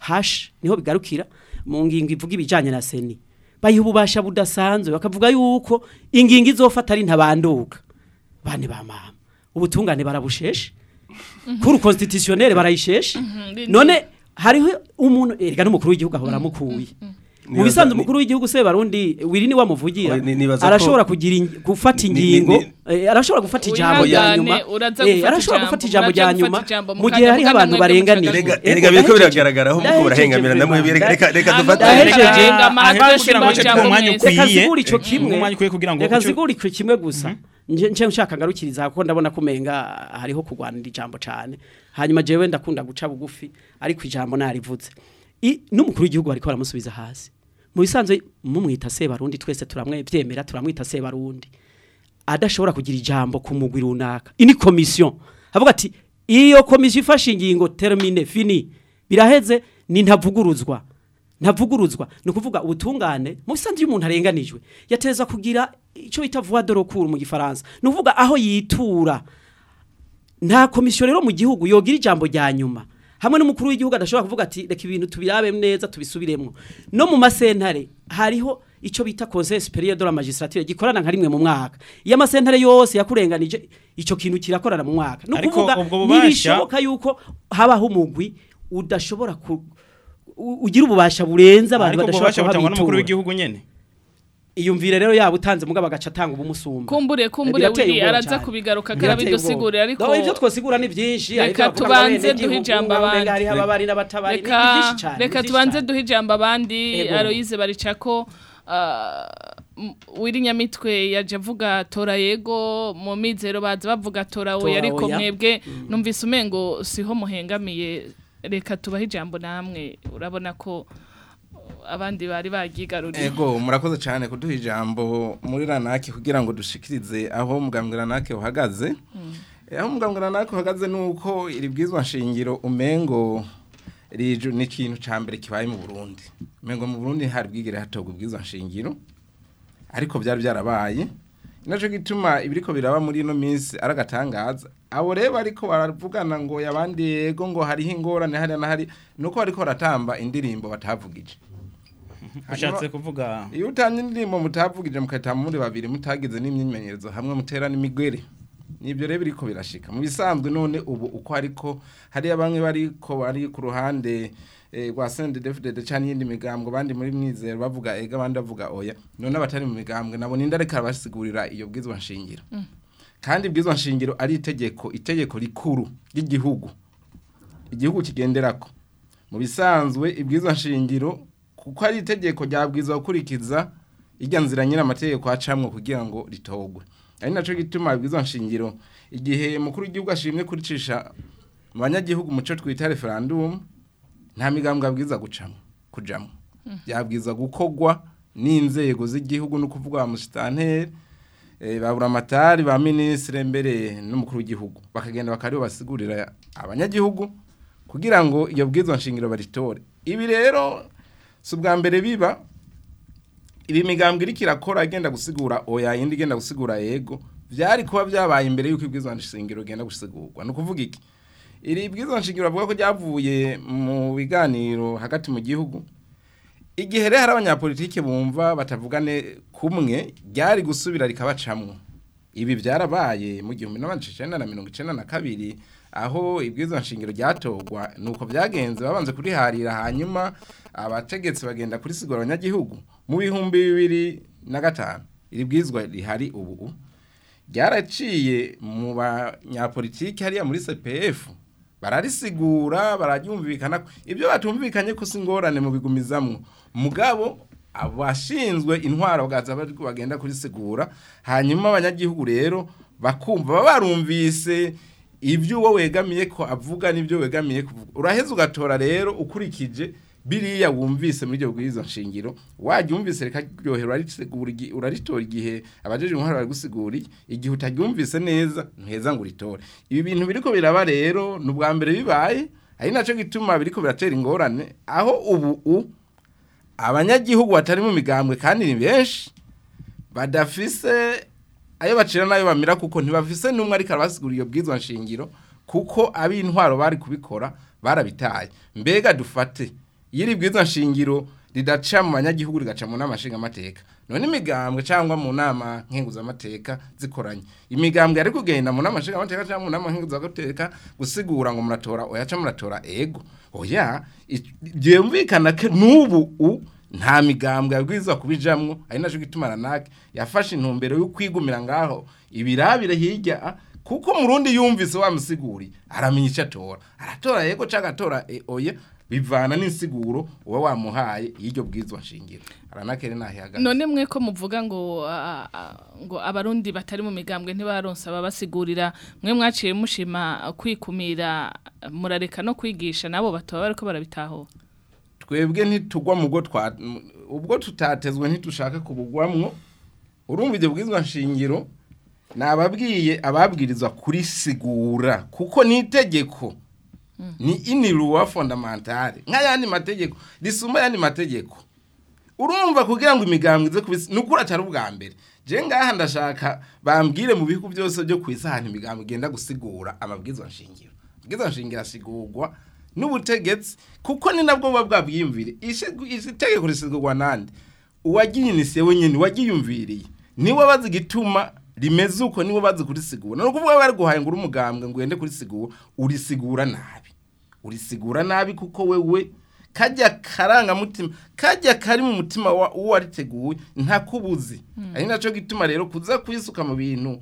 S4: h niho bigarukira mu ngingo ivuga ibijanye na seni bayiha ububasha budasanzwe bakavuga yuko ingingo izofata ari ntabanduka bane ba mama ubutungane barabusheshe kuri constitutionnel barayisheshe
S1: Mhm,
S4: none hariho umuntu erega n'umukuru w'igihugu aho baramukuye mu
S3: Nibaza-
S4: bisanzwe
S3: ni-
S4: umukuru w'igihugu se barundi wiri ni wamuvugira
S3: Oya, ni- nibaza ko-
S4: arashobora kugira ing- gufata
S3: Ni- ni-
S4: ingingo
S3: ni-
S4: eh, arashobora gufata ijambo rya
S1: Wihangane,
S4: nyuma
S1: uraza
S4: eh,
S1: gufata
S4: arashobora
S1: ijambo,
S4: gufata ijambo
S1: muraja
S4: rya
S1: gufata
S4: nyuma
S1: ijambo,
S4: mu
S1: mukajya
S4: gihe hariho
S1: mugana
S4: abantu
S1: mwebwe
S4: barenganije
S1: mucagaruka.
S3: Erega- erega biriko biragaragara aho muko
S4: Ndahejeje
S3: barahengamira namwe
S4: vraiment.
S3: reka reka
S1: Hano
S3: dufate
S4: Ndahejeje.
S1: Ndahenga amahanga
S2: Aha, kugira ngo
S1: ashimba
S2: ace
S1: ijambo
S2: ku mwanya
S1: mwese.
S2: ukwiye.
S4: reka zigura ico
S2: Eh,
S4: kimwe
S2: umwanya ukwiye kugira ngo
S4: reka
S2: uce-
S4: zigura ico kimwe gusa nje nje nshaka ngarukiriza kuko ndabona kumenga hariho kugwanira ijambo cane hanyuma jewe ndakunda guca bugufi ariko ijambo narivuze I- n'umukuru w'igihugu bariko baramusubiza hasi mu bisanzwe mumwita se barundi twese turamwe vyemera turamwita se barundi adashobora kugira ijambo ku mugwi runaka ini commission avuga ati iyo commission ifashe ingingo termine fini biraheze ni ntavuguruzwa ntavuguruzwa ni ukuvuga ubutungane mu bisanzwe iyo umuntu arenganijwe yateza kugira icyo bita voix de recours mu gifaransa ni ukuvuga aho yitura nta komisiyo rero mu gihugu yogira ijambo rya nyuma hamwe n'umukuru w'igihugu adashobora kuvuga ati reka ibintu tubirabe neza tubisubiremo no mu masentare hariho icyo bita conseil supérieur de la magistrature gikorana nka rimwe mu mwaka iyo amasentare yose yakurenganije icyo kintu kirakorana mu mwaka ni
S2: Ariko
S4: ukuvuga
S2: ubwo bubasha-
S4: ntibishoboka yuko habaho umugwi udashobora ku u- ugira ububasha burenze abantu
S2: ariko ubwo
S4: badashobora
S2: bubasha butangwa n'umukuru
S4: kuhabitura
S2: w'igihugu nyene
S4: iyumvire rero yaba utanze mugabo agaca atanga ubumusumba
S1: kumbure kumbure
S4: Birateye
S1: wiri
S4: ubwoba
S1: araza
S4: cyane.
S1: kubigaruka
S4: Birateye
S1: karabidusigurira
S4: ubwoba.
S1: ariko
S4: No, ivyo twosigura ni byinshi
S1: Reka
S4: ariko bavuga
S1: tubanze
S4: ngo
S1: duhe
S4: abenegihugu,
S1: ijambo
S4: ngo
S1: abandi.
S4: hariho ababari n'abatabari ni
S1: reka
S4: byinshi cyane, ni
S1: reka
S4: byinshi
S1: tubanze
S4: cyane.
S1: duhe ijambo abandi
S4: Ego.
S1: Aloise baricako ah, m- wiri nyamitwe yaje avuga tora yego mu mizero baza bavuga tora oya
S4: Tora
S1: ariko
S4: oya.
S1: mwebwe numvise umengo siho muhengamiye reka tubahe ijambo namwe urabona ko uh, abandi bari bagigaruriye
S5: Ego murakoze cyane kuduha ijambo muri ranake kugira ngo dushikirize aho mugambwe ranake uhagaze. Eh, Aho mugambwe ranake uhagaze nuko iri bwizwa nshingiro umengo riju ni ikintu ca mbere kibaye mu Burundi. Umengo mu Burundi hari bwigere hatogwa ubwizwa nshingiro ariko byari byarabaye. Naco gituma ibiriko biraba muri ino minsi aragatangaza. Abo rero ariko baravugana ngo yabandi yego ngo hariho ingorane hari na hari nuko bariko baratamba indirimbo batavugije.
S2: ushatse kuvuga
S5: iyo utanye indirimbo mutavugije mukahitamo muri babiri mutagize n'imyimenyerezo hamwe mutera n'imigwere nibyo rero biriko birashika mu bisanzwe none ubu uko ariko hariya bamwe bariko bari ku ruhande eh, rwa CNDD-FDD canke iyindi migambwe abandi muri mwizero bavuga ega abandi bavuga oya none abatari mu migambwe nabo ninde ariko arabasigurira iyo bwizwa nshingiro kandi bwizwa nshingiro ari itegeko itegeko rikuru ry'igihugu igihugu kigenderako mu bisanzwe ibwizwa nshingiro kuko ari itegeko ryabwiza gukurikiza irya nzira nyine amategeko acamwo kugira ngo ritogwe ari naco gituma ibwizwa nshingiro igihe mukuru w'igihugu ashimwe kuricisha mu banyagihugu muco twita referendum nta migambwe abwiza gucamwo kujamwo yabwiza gukogwa n'inzego z'igihugu no kuvuga ba musitanteri eh, ba buramatari ba ministre mbere n'umukuru w'igihugu bakagenda bakariho basigurira abanyagihugu kugira ngo iyo bwizwa nshingiro baritore ibi rero si ubwa mbere biba ibi migambwe iriko irakora igenda gusigura oya yindi igenda gusigura yego vyari kuba vyabaye imbere yuko ibwizwa nshingiro igenda gusigurwa ni ukuvuga iki iri bwizwa nshingiro bavuga ko ryavuye mu biganiro hagati mu gihugu igihe rero hari abanyapolitike bumva batavugane kumwe ryari gusubira rikabacamwo ibi byarabaye mu gihumbi n'amajana icenda na mirongo icenda na kabiri aho ibwirizwa nshingiro ryatogwa nuko byagenze babanze kuriharira hanyuma abategetsi bagenda kurisigura abanyagihugu mu bihumbi bibiri na gatanu iri bwirizwa rihari ubu ryaraciye mu banyapolitiki hariya muri CPF bararisigura bararyumvikana ibyo batumvikanye ko singorane mu bigumizamwo mugabo abashinzwe intwaro bagaza bari bagenda kurisigura hanyuma abanyagihugu rero bakumva baba barumvise ibyo uwo wegamiye ko avuga n'ibyo wegamiye kuvuga uraheza ugatora rero ukurikije biriya wumvise muri iryo bwirizwa nshingiro wajya umvise reka ryohera urarisigura igi- uraritora igihe abajeje intwaro bari gusigura igihe utaryumvise neza ntuheza ngo uritore ibi bintu biriko biraba rero ni ubwa mbere bibaye ari nacyo gituma biriko biratera ingorane aho ubu u abanyagihugu batari mu migambwe kandi ni benshi badafise ayo bacira nayo bamira kuko ntibafise n'umwe ariko arabasigura iyo bwizwa nshingiro kuko ab'intwaro bari kubikora barabitaye mbega dufate iyo iri bwizwa nshingiro ridaca mu banyagihugu rigaca mu nama nshingamateka none imigambwe cyangwa mu nama nkenguzamateka zikoranye imigambwe yari kugenda mu nama nshingamateka cyangwa mu nama nkenguzamateka gusigura ngo muratora oya cyangwa muratora ego oya i- byumvikana ko n'ubu u nta migambwe yabwirizwa kubijamwo ari naco gituma ranake yafashe intumbero yo kwigumira ngaho ibirabire hirya ah, kuko murundi yumvise wamusiguri aramenya icyo atora aratora yego cyangwa atora e, oya bivana n'insiguro uba wamuhaye y'iryo bwizwa nshingiro aranake rero nahihagaze
S1: none mwe ko muvuga ngo ah, ah, ngo abarundi batari mu migambwe ntibaronsa ababasigurira mwe mwaciye mushima kwikumira murareka no kwigisha nabo batoba bariko barabitahura
S5: twebwe ntitugwa mu bwo twa ubwo tutatezwe ntitushaka kubugwamwo urumva ibyo bwizwa nshingiro nababwiye ababwirizwa kurisigura kuko ni itegeko ni iniruwa fondamentale nk'ayandi mategeko risumba ayandi mategeko urumva kugira ngo imigambwe ize kubisi nukuri atari ubwa mbere je ngaha ndashaka bambwire mu bihugu byose byo ku isi ahantu imigambwe igenda gusigura amabwizwa nshingiro amabwizwa nshingiro asigurwa n'ubutegetsi kuko ni nabwo buba bwabwiyumvire isi tegeko risigurwa nande uwagiyinisye wenyine wagiyumviriye niwe bazi igituma rimeze uko niwe bazi kurisigura ni ukuvuga bari guhaye ngo uri umugambwe ngo ugende kurisigura urisigura nabi urisigura nabi kuko wewe kajya karangamutima kajya kari mu mutima wa- w'uwariteguye ntakubuzi ari nacyo gituma rero kuza kwisuka mu bintu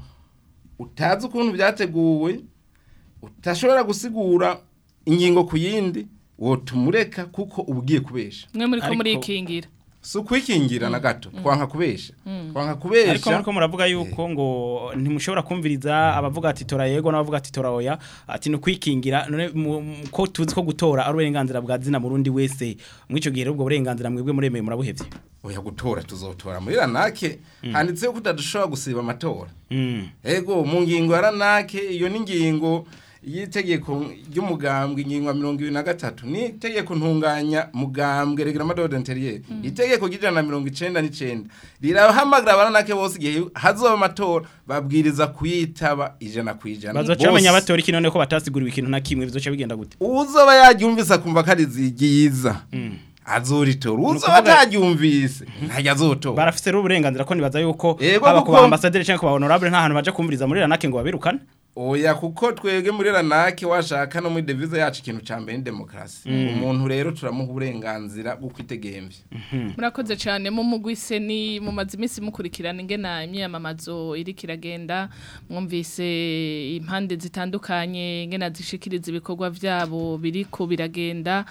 S5: utazi ukuntu byateguwe utashobora gusigura ingingo ku yindi wotumureka kuko uba ugiye kubesha
S1: mwe muri ko
S2: Ariko-
S1: murikingira
S5: si ukwikingira na gato twanka kubesha twanka
S2: ariko
S5: kubesha
S2: muriko muravuga yuko ngo ntimushobora kumviriza abavuga ati tora yego n'abavuga ati tora oya ati ni ukwikingira none mu- mu- ko tuzi ko gutora ari uburenganzira bwa zina murundi wese muri icyo gihe rero ubwo burenganzira mwebwe muremeye murabuhevye
S5: oya gutora tuzotora muri ranake handitseho ko utadushobora gusiba amatora
S2: Mm.
S5: ego mu ngingo ya ranake iyo ni ingingo y'itegeko ry'umugambwe ingingo ya mirongo ibiri na gatatu ni itegeko ntunganya mugambwe regrama d'ordre interieur itegeko ry'ijana na mirongo icenda n'icenda rirahamagara abaranake bose igihe hazoba amatora babwiriza kuyitaba ijana ku ijana
S2: bazoca
S5: Bose.
S2: bamenya batora iki none ko batasiguriwe ikintu na kimwe bizoca bigenda gute
S5: uzoba yaryumvise akumva ko ari zigiza azoritora uzoba
S2: ukuvuga-
S5: ataryumvise ntajya azotora
S2: barafise rero uburenganzira ko nibaza yuko
S5: Yego,
S2: haba ku
S5: kuko-
S2: ba ambassadeur canke ku ba honorable nta hantu baje kumviriza muri ranake ngo babirukane
S5: oya kuko twebwe muri ranake washaka no muri devize yacu ikintu ca mbere ni demokarasi umuntu rero turamuha uburenganzira bwo kwitegembya
S1: murakoze cyane mu mugwise ni mu mazi iminsi mukurikirana ingena imyamamazo iri kiragenda mwumvise impande zitandukanye ingena zishikiriza ibikorwa byabo biriko biragenda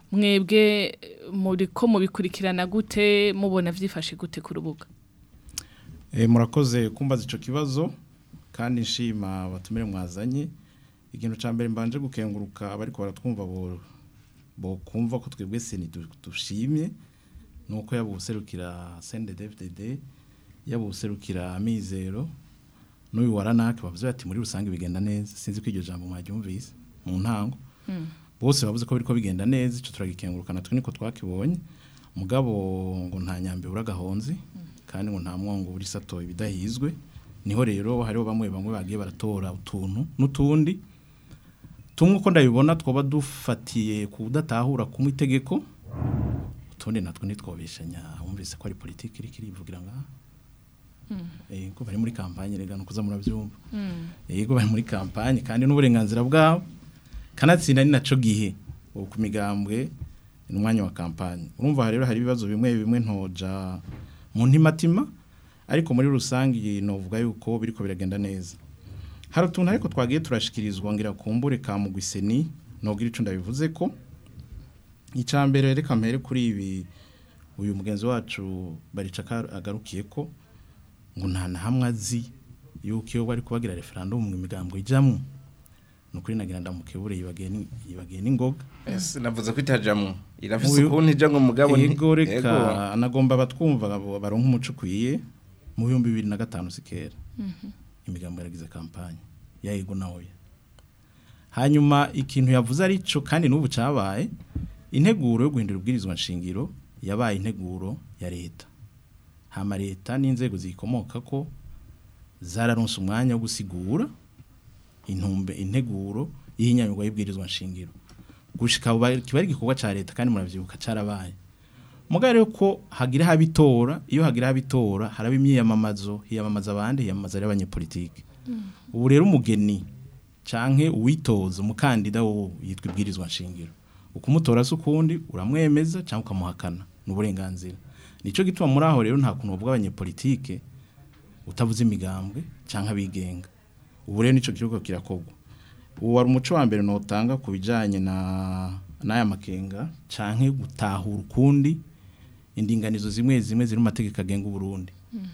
S1: mwebwe muri ko mubikurikirana gute mubona vyifashe gute ku rubuga
S6: Eh, murakoze kumbaza ico kibazo kandi nshima batumire mwazanye ikintu ca mbere mbanje gukenguruka abariko baratwumva bo bo kumva ko twebwe seni du- dushimye nuko yaba userukira CNDD-FDD yaba userukira amizero n'uyu waranake bavuze bati muri rusange bigenda neza sinzi ko iryo jambo mwaryumvise mu ntango bose bavuze ko biriko bigenda neza ico turagikenguruka natwe niko twakibonye mugabo ngo nta nyambe uragahonzi kandi ngo nta mwongo uri sato ibidahizwe niho rero hariho bamwe bamwe bagiye baratora utuntu n'utundi tumwe uko ndabibona twoba dufatiye ku kudatahura kumwe itegeko utundi natwe ntitwobeshanya wumvise ko ari politiki iri kirivugira ngaha yego bari muri kampanye rega nukuza murabyumva yego bari muri kampanye kandi n'uburenganzira bwabo kanatsinda ni naco gihe ubu ku migambwe ni umwanya wa kampanye urumva rero hari ibibazo bimwe bimwe ntoja mu ntimatima ariko muri rusange novuga yuko biriko biragenda neza hari utuntu ariko twagiye turashikirizwa ngira kumbure ka mugwiseni nogira ico ndabivuze ko icambere reka mpere kuri ibi uyu mugenzi wacu barica agarukiye ko ngo nta na hamwe azi yuko iyo bari kubagira referendum mu migambo ijamwo nukuri nagira ndamukebure yibagiye ni- yibagiye n'ingoga
S5: ese navuze ko itajamwo irafise
S6: Uyu-
S5: ukuntu ija ngo mugabo nti-
S6: yego
S5: Yego.
S6: reka anagomba batwumva abo baronka umuco ukwiye mu bihumbi bibiri na gatanu sikera imigambo yaragize kampanye ya yego na oya hanyuma ikintu yavuze ari cyo kandi n'ubu cyabaye integuro yo guhindura ubwirizwa nshingiro yabaye integuro ya leta hama leta n'inzego ziyikomoka ko zararonse umwanya wo gusigura intumbe integuro y'ihinyanyurwa y'ibwirizwa nshingiro gushika ubu kiba ari igikorwa ca leta kandi muravyibuka carabaye mugabo rero ko hagira habitora iyo hagira habitora haraba imyiyamamazo hiyamamaza abandi hiyamamaza ari abanyepolitike ubu rero umugeni canke uwitoza umukandida wo yitwa ibwirizwa nshingiro ukumutora se ukundi uramwemeza cyangwa ukamuhakana ni uburenganzira nico gituma muri aho rero nta kuntu bavuga abanyepolitike utavuze imigambwe cyangwa abigenga ubu rero nico kiriko kirakorwa ubu wari umuco wa mbere notanga ku bijanye na n'aya makenga canke gutahura ukundi indinganizo zimwe zimwe ziri mu mategeko agenga Burundi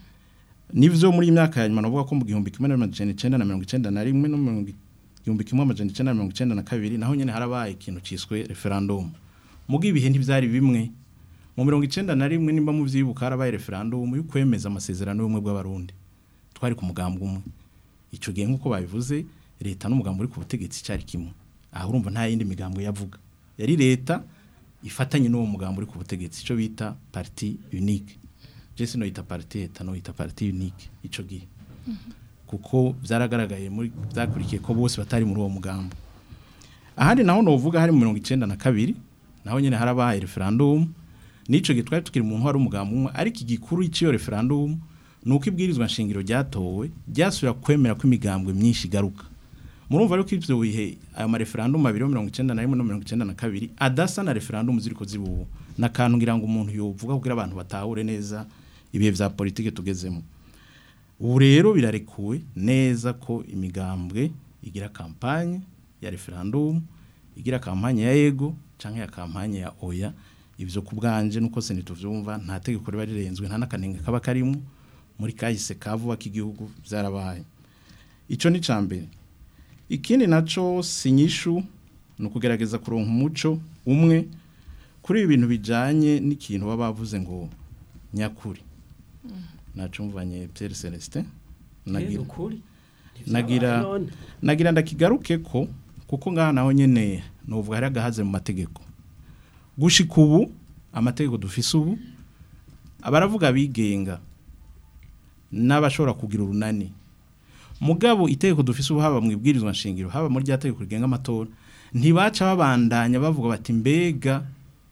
S6: nivyo muri iyi myaka ya nyuma navuga ko mu gihumbi kimwe n'amajana icenda na mirongo icenda na rimwe no mu gihumbi kimwe amajana icenda na mirongo icenda na kabiri naho nyene harabaye ikintu ciswe referendum muga ibihe ntivyari bimwe mu mirongo icenda na rimwe nimba muvyibuka harabaye referendum yo kwemeza amasezerano y'ubumwe bw'abarundi twari ku mugambwe umwe ico gihe nk'uko babivuze leta n'umugambi uri ku butegetsi cyari kimwe aha urumva nta yindi migambo yavuga yari leta ifatanye n'uwo mugambi uri ku butegetsi ico bita parti unique je sino yita parti leta no yita parti unique ico gihe kuko byaragaragaye muri byakurikiye ko bose batari muri uwo mugambo ahandi naho novuga hari mu mirongo icenda na kabiri naho nyene harabaye referendum nico gihe twari tukiri mu ntwaro umugambo umwe ariko igikuru cy'iyo referendum nuko ibwirizwa nshingiro ryatowe ryasubira kwemera ko imigambwe myinshi igaruka murumva rero ko ivyo bihe ayo ma referendum abiri mirongo icenda na rimwe no mirongo icenda na kabiri adasa na referendum ziriko zibubu nakantu ngira ngo umuntu yovuga kugira abantu batahure neza ibihe vya politike tugezemo ubu rero birarekuwe neza ko imigambwe igira kampanye ya referendum igira kampanye ya yego canke ya kampanye ya oya ivyo ku bwanje nuko se ntituvyumva nta tegeko riba rirenzwe nta n'akanenge kaba karimo muri kahise kavuba k'igihugu byarabaye ico ni cambere ikindi naco sinyishu ni ukugerageza kuronka umuco umwe kuri ibi bintu bijanye n'ikintu baba bavuze ngo nyakuri nacumvanye Pierre Celestin nagira
S4: ukuri
S6: nagira nagira ndakigaruke ko kuko ngaha naho nyene novuga hari agahaze mu mategeko gushika ubu amategeko dufise ubu abaravuga bigenga n'abashobora kugira urunani mugabo itegeko dufise ubu haba mu ibwirizwa nshingiro haba muri rya tegeko rigenga amatora ntibaca babandanya bavuga bati mbega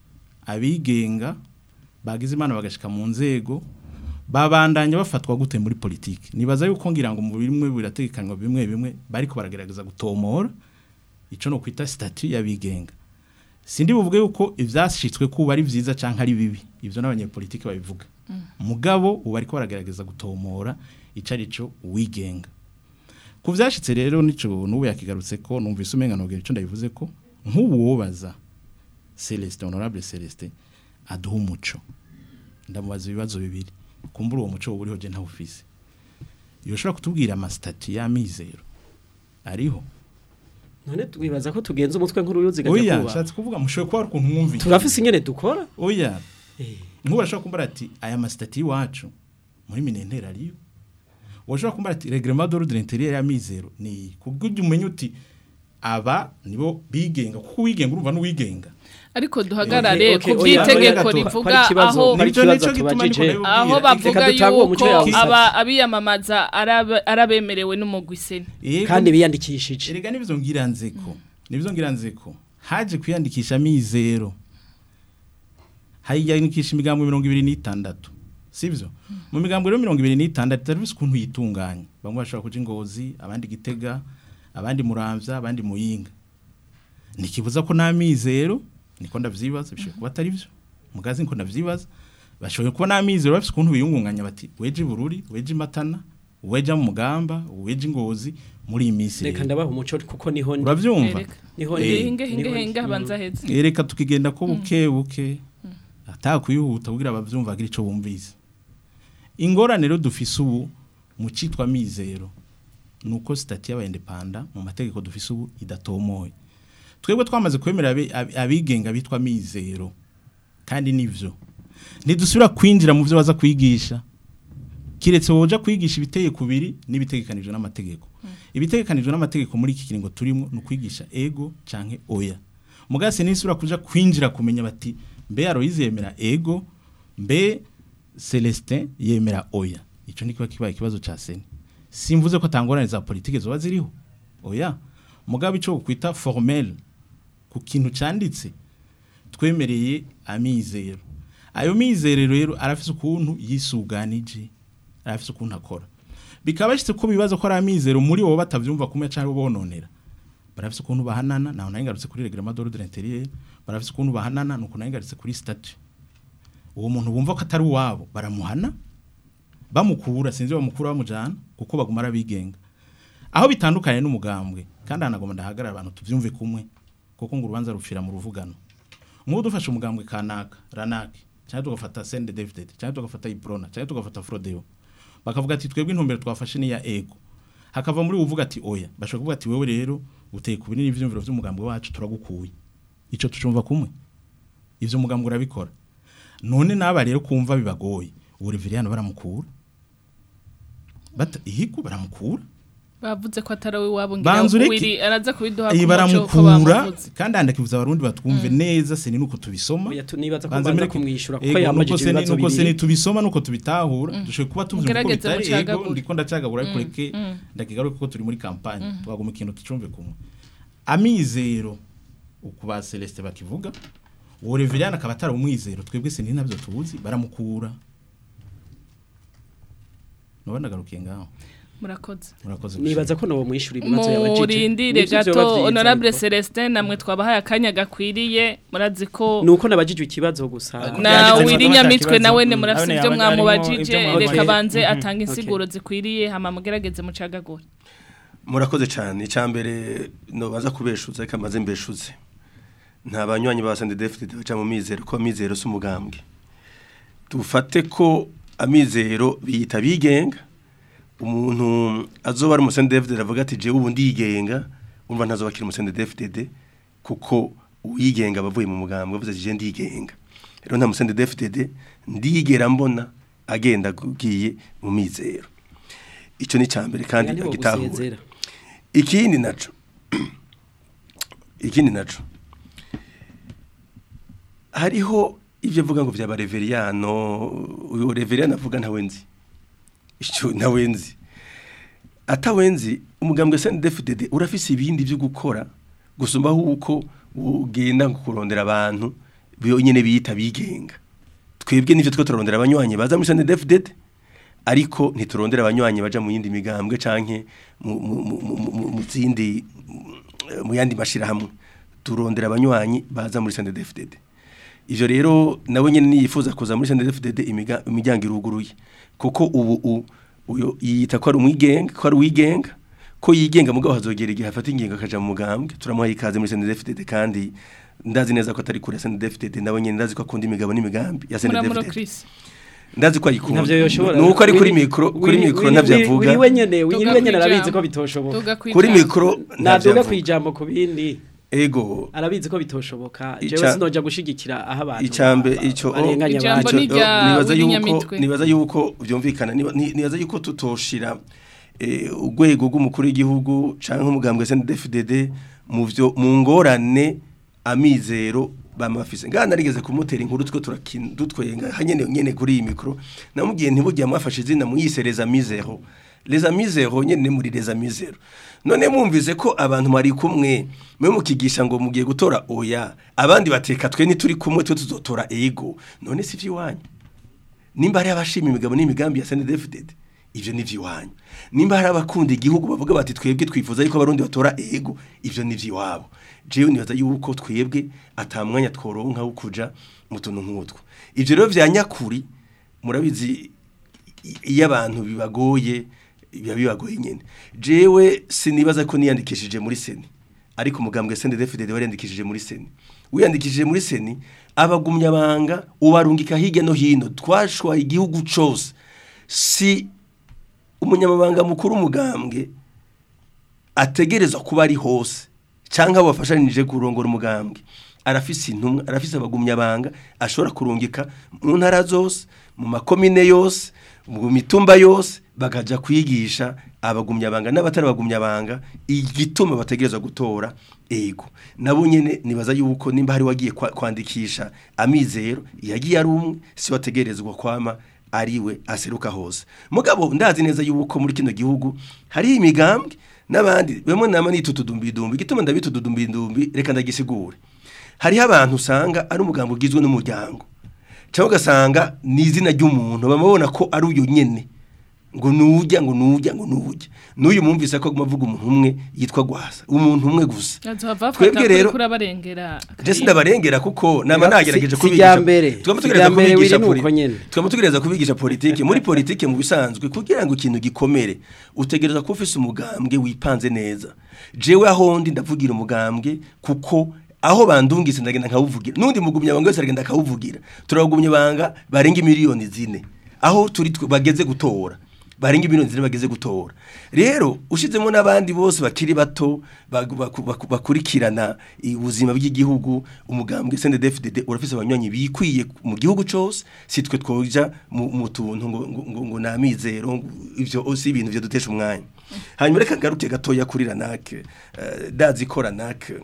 S6: abigenga bagize imana bagashika mu nzego babandanya bafatwa gute muri politiki nibaza yuko ngira ngo mu bimwe birategekanywa bimwe bimwe bariko baragerageza gutomora ico no kwita statut y'abigenga sindi buvuge yuko ivyashitswe kuba ari vyiza canke ari bibi ivyo n'abanyepolitiki babivuga mugabo ubu bariko baragerageza gutomora ico arico uwigenga ku vyashitse rero nico n'ubu yakigarutse ko numvise umenga nogera ico ndabivuze ko nk'ubu wobaza Celestin honorable Celestin aduha umuco ndamubaza ibibazo bibiri kumbura uwo muco uriho je ntawufise yoshobora kutubwira amasitati y'amizero ariho
S4: none twibaza ko tugenza umutwe nkuru yuziga
S6: oya nshatse kuvuga mushoboye kuba hari ukuntu mwumvise
S4: turafise ingene dukora
S6: oya nk'ubu arashobora kumbara ati aya masitati y'iwacu muri minentera ariyo washobora kumbara ati reglement d'ordre intérieur y'amizero ni kubwo ujya umenya uti aba nibo bigenga kuko uwigenga urumva n'uwigenga
S1: ariko duhagarare
S4: Okay,
S1: ku
S4: okay, oya,
S1: by'itegeko
S4: oya,
S1: rivuga
S4: hari ikibazo,
S1: aho
S4: hari
S6: Nico-
S4: ikibazo
S6: nico gituma
S4: tubajije.
S6: niko nabibabwira.
S1: aho
S6: Reka
S1: bavuga
S4: dutange uwo muco
S1: yuko
S4: yawe usabye.
S1: aba abiyamamaza araba- arabemerewe n'umugwiseni
S6: Yego,
S4: kandi biyandikishije
S6: erega nibyo ngira nzeko nibyo ngira nzeko haje kwiyandikisha amizero hayiyandikisha imigambo mirongo ibiri n'itandatu sivyo mu migambwe rero mirongo ibiri n'itandatu itari ifise ukuntu yitunganya bamwe bashobora kuja ingozi abandi gitega abandi muramvya abandi muyinga ntikibuza ko n'amizero niko ndavyibaza bishoboye kuba atari vyo mugazi niko ndavyibaza bashoboye kuba n'amizero bafise ukuntu biyungunganya bati weje bururi weje matana weje mu mugamba weje ingozi muri iyi minsi
S4: reka
S6: rero
S4: ndabaha umuco kuko niho ndi
S6: uravyumva
S1: Ereka.
S4: niho
S6: Eh.
S1: hinge hinge
S4: niho-
S1: hinge habanza heze
S6: Ereka tukigenda ko buke buke atakwihuta kugira abavyumva agira ico bumvise ingorane rero dufise ubu mu citwa mizero nuko stati y'abayendepanda mu mategeko dufise ubu idatomoye twebwe twamaze kwemera abe- ab- abigenga bitwa mizero kandi nivyo ntidusubira kwinjira mu byo baza kwigisha kiretse woja kwigisha ibiteye kubiri n'ibitegekanijwe n'amategeko ibitegekanijwe n'amategeko muri iki kiringo turimo ni ukwigisha ego canke oya mugase nisubira kuja kwinjira kumenya bati mbe Aloyize yemera ego mbe Celestin yemera oya ico ni kiba kibaye ikibazo ca seni simvuze ko atangorane za politike zoba ziriho oya mugabo ico kwita formel ku kintu canditse twemereye amizero ayo mizero rero arafise ukuntu yisuganije arafise ukuntu akora bikaba bashitse ko bibaza ko ari amizero muri bo batavyumva kumwe cyangwa bononera barafise ukuntu bahanana naho nayigarutse kuri reglement d'ordre intérieur barafise ukuntu bahanana nuko nayigarutse kuri statut uwo muntu bumva ko atari uwabo baramuhana bamukura sinzi bamukura bamujana kuko bagumara bigenga aho bitandukanye n'umugambwe kandi hanagomba ndahagarara abantu tuvyumve kumwe kuko ngo urubanza rupfira mu ruvugano nk'ubu dufashe umugambwe kanaka ranaki cyangwa tugafata sende david cyangwa tugafata iprona cyangwa tugafata frodeo bakavuga ati twebwe intumbero twafashe ni ya ego hakava muri uvuga ati oya bashobora kuvuga ati wewe rero uteye ku binini ivyumviro vy'umugambwe wacu turagukuye ico tucumva kumwe ivyo umugambwe urabikora none naba rero kumva bibagoye ubu Reveriyano baramukura bata ihigo baramukura
S1: bavuze ko atari we wabo ngira
S6: Banza ureke-
S1: wiri araza kubiduha
S6: iyi
S1: ku muco ko
S6: baramukura
S1: bamuvuze
S6: kandi handakivuza abarundi batwumve neza se ni nuko tubisoma
S4: Oya, tu- nibaza ko
S6: Banza
S4: banza
S6: mureke-
S4: kumwishura kuko
S6: Ego, nuko
S4: yambajije
S6: se ni-
S4: ibibazo
S6: nuko se
S4: bibiri
S6: nitubisoma nuko tubitahura dushoboye kuba tuvuze uko
S1: Mugerageze
S6: bitari ego
S1: mucagagure.
S6: ndiko ndacagagura ariko reke ndakigaruke kuko turi muri kampanye twaguma ikintu tucumve kumwe amizero uku ba Celeste bakivuga uwo Reveriyano akaba atari umwizero twebwe se ni nabyo tuzi baramukura nubona ndagarukiye ngaho
S1: murakoze
S6: murakoze
S4: nibaza ko nawo mwishura ibibazo yabajije
S1: murindire
S4: Nivyo vyoba
S1: gato
S4: vyiza,
S1: honorable
S4: ariko.
S1: Celestin namwe twabahaye akanya gakwiriye murazi ko
S4: nuko nabajije ikibazo gusa
S1: na
S2: Yagize
S1: wiri
S2: ikibazo
S1: nyamitwe
S2: atakibazo.
S1: nawe ne
S2: Mm.
S1: murafise
S2: Abone
S1: ibyo
S2: yaba arimo
S1: mwamubajije
S2: ibyo mwamubajije.
S1: reka banze
S2: Mhm.
S1: atanga
S4: Okay.
S1: insiguro zikwiriye hama mugerageze mucagagure
S3: murakoze cyane icyambere nobaza kubeshuza reka maze mbeshuze nta banywanyi ba sende defite baca mu mizero ko amizero si umugambwe dufate ko amizero biyita bigenga umuntu azoba ari umusende defite avuga ati jewe ubu ndigenga umva ntazoba akiri umusende defite kuko uwigenga abavuye mu mugambwe avuze ati je ndigenga rero nta musende defite ndigera mbona agenda agiye mu mizero icyo ni icyambere kandi
S4: Oya,
S3: agitahura
S4: ntibogusezera.
S3: ikindi naco ikindi naco hariho ibyo avuga ngo byaba reveriyano uyu reveriyano avuga ntawe nzi icyo ntawe nzi atawenzi umugambwe SNDFDD urafise ibindi byo gukora gusumba huko ugenda kurondera abantu byonyene biyita bigenga twebwe nivyo twe turondera abanywanyi baza muri SNDFDD ariko ntiturondera abanywanyi baja mu yindi migambwe canke mu mu- mu- mu- mu- mu zindi mu yandi mashirahamwe turondera abanywanyi baza muri SNDFDD ivyo rero nawe nyene niyifuza kuza muri SNDFDD imiga- imiryango iruguruye kuko ubu u- uyo yita ko ari umwigenga ko ari uwigenga ko yigenga mugabo hazogera igihe afata ingingo akaja mu mugambwe turamuha ikaze muri SNDFDD kandi ndazi neza ko atari kure SNDFDD nawe nyene ndazi ko akunda imigabo n'imigambi ya
S1: muramuro
S3: SNDFDD
S1: Chris
S3: ndazi ko ayikunda
S4: Ntavyo yoshobora.
S3: nuko ari kuri
S4: Wiri-
S3: mikro kuri
S4: wiri-
S3: mikro
S4: wiri-
S3: ntavyo
S4: wiri-
S3: avuga
S4: wiri wenyene wiri
S1: Tuga
S4: wenyene
S1: kwijambo.
S4: arabizi ko bitoshoboka
S1: tuga
S3: kuri mikro ntavyo
S4: naduga
S3: avuga
S4: kwijambo ku bindi
S3: ego
S4: arabizi ko bitoshoboka
S3: Ica-
S4: jewe sinoja gushigikira aho abantu
S3: icambe
S4: ba-
S3: ico
S4: barenganya
S1: Ijambo
S4: abantu
S1: ni rya
S3: nibaza
S1: Willy
S3: yuko
S1: Nyamitwe.
S3: nibaza yuko byumvikana niba- ni- nibaza yuko tutoshira eh, urwego rw'umukuru w'igihugu canke umugambwe SNDFDD mu vyo mu ngorane amizero bamafise ngana narigeze kumutera inkuru twe turakina dutwenga hanyene nyene kuri iyi mikro namubwiye ntibujya mwafashe izina muyisereza mizero les amis zero nyene muri les amis zero none mwumvise ko abantu mwari kumwe mwe mukigisha ngo mugiye gutora oya abandi bateka twe nituri kumwe twe tuzotora ego none si iwanyu nimba hari abashima imigabo n'imigambi ya CNDD-FDD ivyo ni ivy'iwanyu nimba hari abakunda igihugu bavuga bati twebwe twifuza yuko abarundi batora ego ivyo ni ivy'iwabo jewe nibaza yuko twebwe ata mwanya tworonka wo kuja mu tuntu nk'utwo ivyo rero vya nyakuri murabizi i- iyo abantu bibagoye biba bibagoye nyene jewe sinibaza ko niyandikishije muri seni ariko umugambwe CNDD-FDD wariyandikishije muri seni wiyandikishije muri seni abagumyabanga ubarungika hirya no hino twashwaye igihugu cose si umunyamabanga mukuru umugambwe ategerezwa kuba ari hose cyangwa abo bafashanije kurongora umugambwe arafise intumwa arafise abagumyabanga ashobora kurungika mu ntara zose mu makomine yose mu mitumba yose bakaja kwigisha abagumyabanga n'abatari abagumyabanga igituma bategerezwa gutora ego nabo nyene nibaza yuko nimba hari wagiye kwa- kwandikisha amizero yagiye ari umwe si wategerezwa kwama ariwe aseruka hose mugabo ndazi neza yuko muri kino gihugu hari imigambwe n'abandi bamwe nama nitutudumbidumbi igituma ndabitududumbidumbi reka ndagisigure hariho abantu usanga ari umugambo ugizwe n'umuryango cyangwa ugasanga ni izina ry'umuntu bamubona ko ari uyu nyene ngo nujya ngo nujya ngo nujya n'uyu mwumvise ko aguma avuga umuntu umwe yitwa gwasa umuntu umwe gusa
S1: azohava
S3: Twebwe
S1: afata kuri
S3: rero-
S1: kuri abarengera
S3: Jesse ndabarengera kuko nama
S4: Si-
S3: nagerageje
S4: si
S3: kubigisha
S4: irya mbere.
S3: twaba
S4: Si
S3: tugereza
S4: irya mbere
S3: kubigisha
S4: biri nuko
S3: poli-
S4: nyene.
S3: twaba tugereza kubigisha politike muri politike mu bisanzwe kugira ngo ikintu gikomere utegereza kuba ufise umugambwe wipanze neza jewe aho ndi ndavugira umugambwe kuko aho bandungise ndagenda nkawuvugira n'undi mugumya banga wese aragenda akawuvugira turabagumya banga barenga miliyoni zine aho turi twe- bageze gutora barenga miliyoni zine bageze gutora rero ushizemo n'abandi bose bakiri bato bagu- baku- baku- bakurikirana ubuzima bw'igihugu umugambwe CNDD-FDD urafise abanywanyi bikwiye mu gihugu cose si twe twoja mu mu tuntu ngo ngo, ngo, ngo namizero ngo ivyo si ibintu byo dutesha umwanya hanyuma reka ngaruke gatoya kuri ranake uh, dazi ko ranake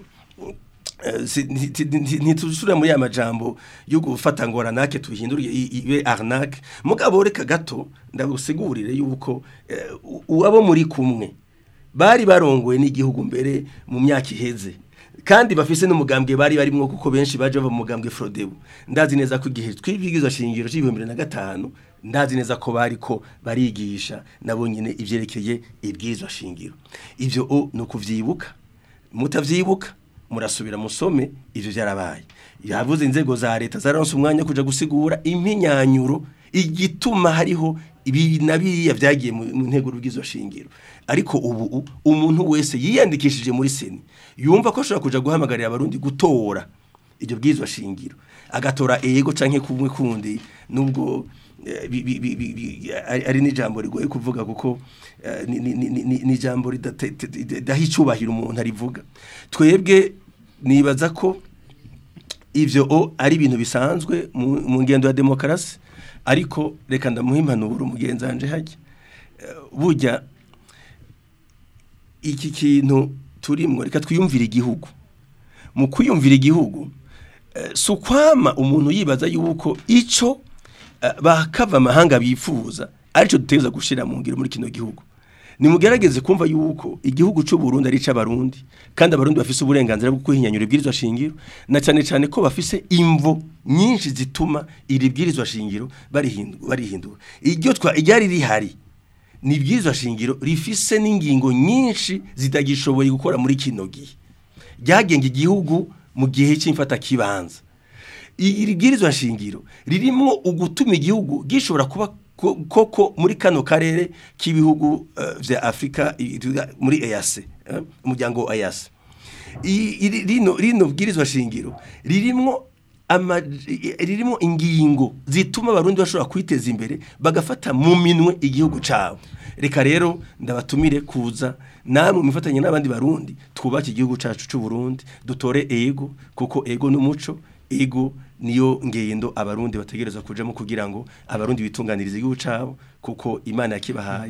S3: Eh, si- nti- nti- nti- ntituzusubira muri ya majambo yo gufata ngo ranake tuhindure i- ibe arnaque mugabo reka gato ndabusigurire yuko eh, u- uwabo muri kumwe bari barongoye n'igihugu mbere mu myaka iheze kandi bafise n'umugambwe bari barimwo kuko benshi baje bava mu mugambwe Frodebu ndazi neza ko igihe twibwirizwa shingiro c'ibihumbi bibiri na gatanu ndazi neza ko bari ko barigisha nabo nyine ivyerekeye ibwirizwa shingiro ivyo o ni ukuvyibuka mutavyibuka murasubira musome ivyo byarabaye yavuze inzego za leta zararonse umwanya wo kuja gusigura impinyanyuro igituma hariho ibi na biriya vyagiye mu mu ntego rubwizo shingiro ariko ubu u- umuntu wese yiyandikishije muri seni yumva ko ashobora kuja guhamagarira abarundi gutora iryo bwizwa shingiro agatora ego canke kumwe kundi nubwo eh, bi- bi- bi- bi- bi- ari ari n'ijambo rigoye kuvuga kuko eh, ni- ni- ni ni- ni ijambo ridaha icyubahiro umuntu arivuga twebwe nibaza ko ivyo o ari ibintu bisanzwe mu mu ngendo ya demokarasi ariko reka ndamuha impanuro umugenzi wanje hajya Eh, burya iki kintu turimwo reka twiyumvire igihugu mu kwiyumvira igihugu eh, si ukwama umuntu yibaza yuko ico eh, bakava amahanga bifuza arico duteza gushira mu ngiro muri kino gihugu nimugerageze kumva yuko igihugu cy'u Burundi ari c'abarundi kandi abarundi bafise uburenganzira bwo kwihinyanyura ibwirizwa shingiro na cyane cyane ko bafise imvo nyinshi zituma iri bwirizwa shingiro barihindura barihindura iryo twa iryari rihari ni ibwirizwa shingiro rifise n'ingingo nyinshi zitagishoboye gukora muri kino gihe ryagenga igihugu mu gihe cy'imfata kibanza iri bwirizwa shingiro ririmo ugutuma igihugu gishobora kuba ko- koko muri kano karere k'ibihugu eh, vya Afrika i- tuvuga muri EAC eh, umuryango wa EAC I- iri- rino rino bwirizwa shingiro ririmo ama i- ririmo ingingo zituma abarundi bashobora kwiteza imbere bagafata mu minwe igihugu cabo reka rero ndabatumire kuza namwe mifatanye n'abandi barundi twubake igihugu cacu c'u Burundi dutore ego kuko ego n'umuco ego niyo ngendo abarundi bategereza kujamo kugira ngo abarundi bitunganirize igihugu cabo kuko imana yakibahaye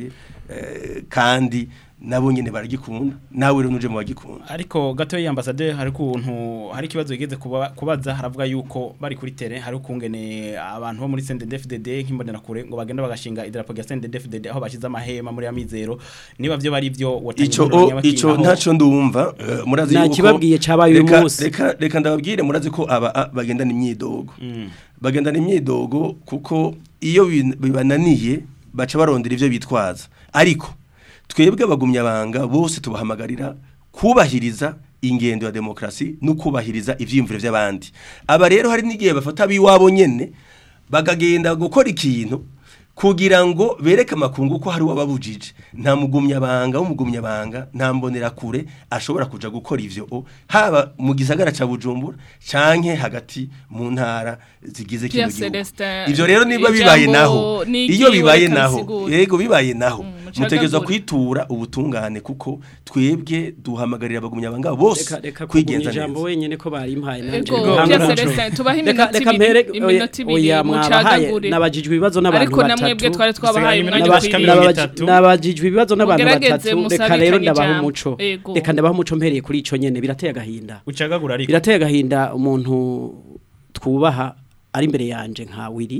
S3: eh, kandi nabo nyene baragikunda nawe rero nuje mu bagikunda
S2: ariko gato y'ambassade hari kuntu hari kibazo yigeze kuba- kubaza haravuga yuko bari kuri tele hari ukungene abantu bo muri CNDD-FDD nk'imbonera kure ngo bagenda bagashinga idarapo rya CNDD-FDD aho bashize amahema muri amizero niba byo bari byo watanga
S3: ico
S2: impanuro
S3: o-
S2: nyabakinga
S3: ico
S2: aho-
S3: ntaco ndumva eh, murazi
S4: Nta
S3: yuko
S4: kibabwiye cabaye uyu
S3: reka-
S4: munsi.
S3: reka reka ndababwire murazi ko aba a- bagendana imyidogo
S2: Mm.
S3: bagendana imyidogo kuko iyo bin- bibananiye baca barondera ivyo bitwaza ariko twebwe abagumyabanga bose tubahamagarira kubahiriza ingendo ya demokrasi no kubahiriza ivyiyumviro vy'abandi aba rero hari n'igihe bafata biwabo nyene bagagenda gukora ikintu kugira ngo bereke amakungu ko hari wababujije nta mugumyabanga w'umugumyabanga nta mbonera kure ashobora kuja gukora ivyo o, haba mu gisagara ca Bujumbura canke hagati mu ntara zigize kino
S1: Pierre
S3: gihugu
S1: Celestin,
S3: ivyo rero niba
S1: ijambo
S3: bibaye naho
S1: ni
S3: iyo
S1: ikiwe
S3: bibaye
S1: reka
S3: naho
S1: bisigure.
S3: yego bibaye naho
S1: Mm,
S3: mutegerezwa
S1: mucagagure.
S3: kwitura ubutungane kuko twebwe duhamagarira abagumyabanga bose
S4: reka reka kugumya
S3: kwigenza
S4: ijambo
S3: neza
S4: wenyene ko barimpaye nanje
S1: Ego,
S4: Ntabwo
S1: Pierre
S4: naco.
S1: Celestin, tubahe
S4: Reka-
S1: iminota
S4: reka
S1: ibiri,
S4: mpere-
S1: iminota
S4: oya-
S1: ibiri,
S4: oya, mwabahaye,
S1: mucagagure.
S4: nabajijwe ibibazo n'abantu
S1: ariko namwebwe
S4: batatu
S1: twari twabahaye
S2: Dusigaranye
S1: umwanya
S2: iminota
S1: ukwiriye.
S2: mirongo
S4: Nababaji-
S2: itatu.
S4: nabajijwe ibibazo n'abantu
S1: Mugerageze
S4: batatu reka
S1: musabikanye
S4: rero ndabaha
S1: ijambo.
S4: umuco
S1: Ego.
S4: reka ndabaha umuco mpereye kuri ico nyene birateye agahinda
S2: ucagagura ariko
S4: birateye agahinda umuntu twubaha ari imbere yanje nka wiri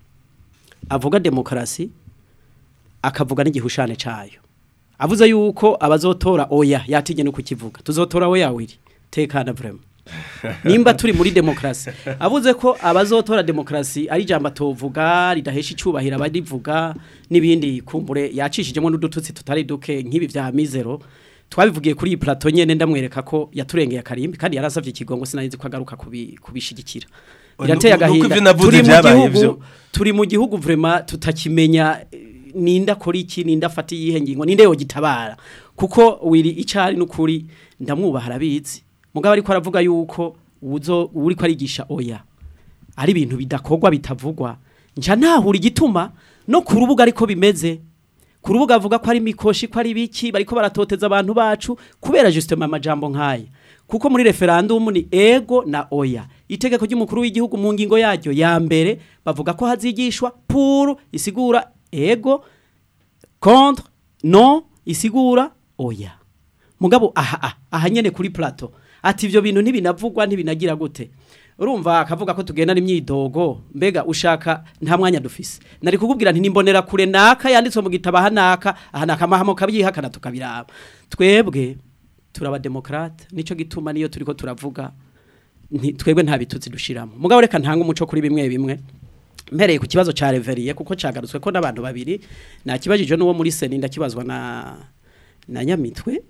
S4: avuga demokarasi akavuga n'igihushane cayo avuze yuko abazotora oya yatinye no kukivuga tuzotora oya wiri tekana vraiment nimba turi muri demokarasi avuze ko abazotora demokarasi ari ijambo atovuga ridahesha icyubahiro abarivuga n'ibindi kumbure yacishijemo n'udututsi tutari duke nk'ibi vya mizero twabivugiye kuri iyi plateau nyene ndamwereka ko yaturengeye akarimbi kandi yarasavye ikigongo sinarizi ko agaruka kubi- kubishigikira
S3: Nuko-
S4: birateye
S3: nuko
S4: agahinda
S3: ivyo navuze
S4: turi mu
S3: vyabaye
S4: gihugu
S3: ivyo.
S4: turi mu gihugu vraiment tutakimenya eh, ninda kora iki ninda afata iyihe ngingo ninde yogitabara kuko wiri icari n'ukuri ndamwubaha arabizi mugabo ariko aravuga yuko uzo uri ko arigisha oya ari ibintu bidakorwa bitavugwa nca ntahura igituma no ku rubuga ariko bimeze ku rubuga avuga ko ari mikoshi ko ari biki bariko baratoteza abantu bacu kubera justement amajambo nk'aya kuko muri referendum ni ego na oya itegeko ry'umukuru w'igihugu mu ngingo yaryo ya mbere bavuga ko hazigishwa pour isigura ego contre non isigura oya mugabo aha aha, aha nyene kuri plateau ati ivyo bintu ntibinavugwa ntibinagira gute urumva akavuga ko tugenda n'imyidogo mbega ushaka nta mwanya dufise nari kukubwira nti nimbonera kure naka yanditswe mu gitabo aha naka aha naka amahamo kabyihakana tukabiraba twebwe turaba demokrate nico gituma niyo turiko turavuga nti- twebwe nta bitutsi dushiramo mugabo reka ntanga umuco kuri bimwe bimwe mpereye ku kibazo ca reveriye kuko cagarutswe ko n'abantu babiri nakibajije n'uwo muri seni ndakibazwa na na nyamitwe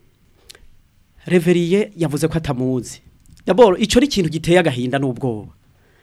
S4: reveriye yavuze ko atamuzi daboro ico ni ikintu giteye agahinda n'ubwoba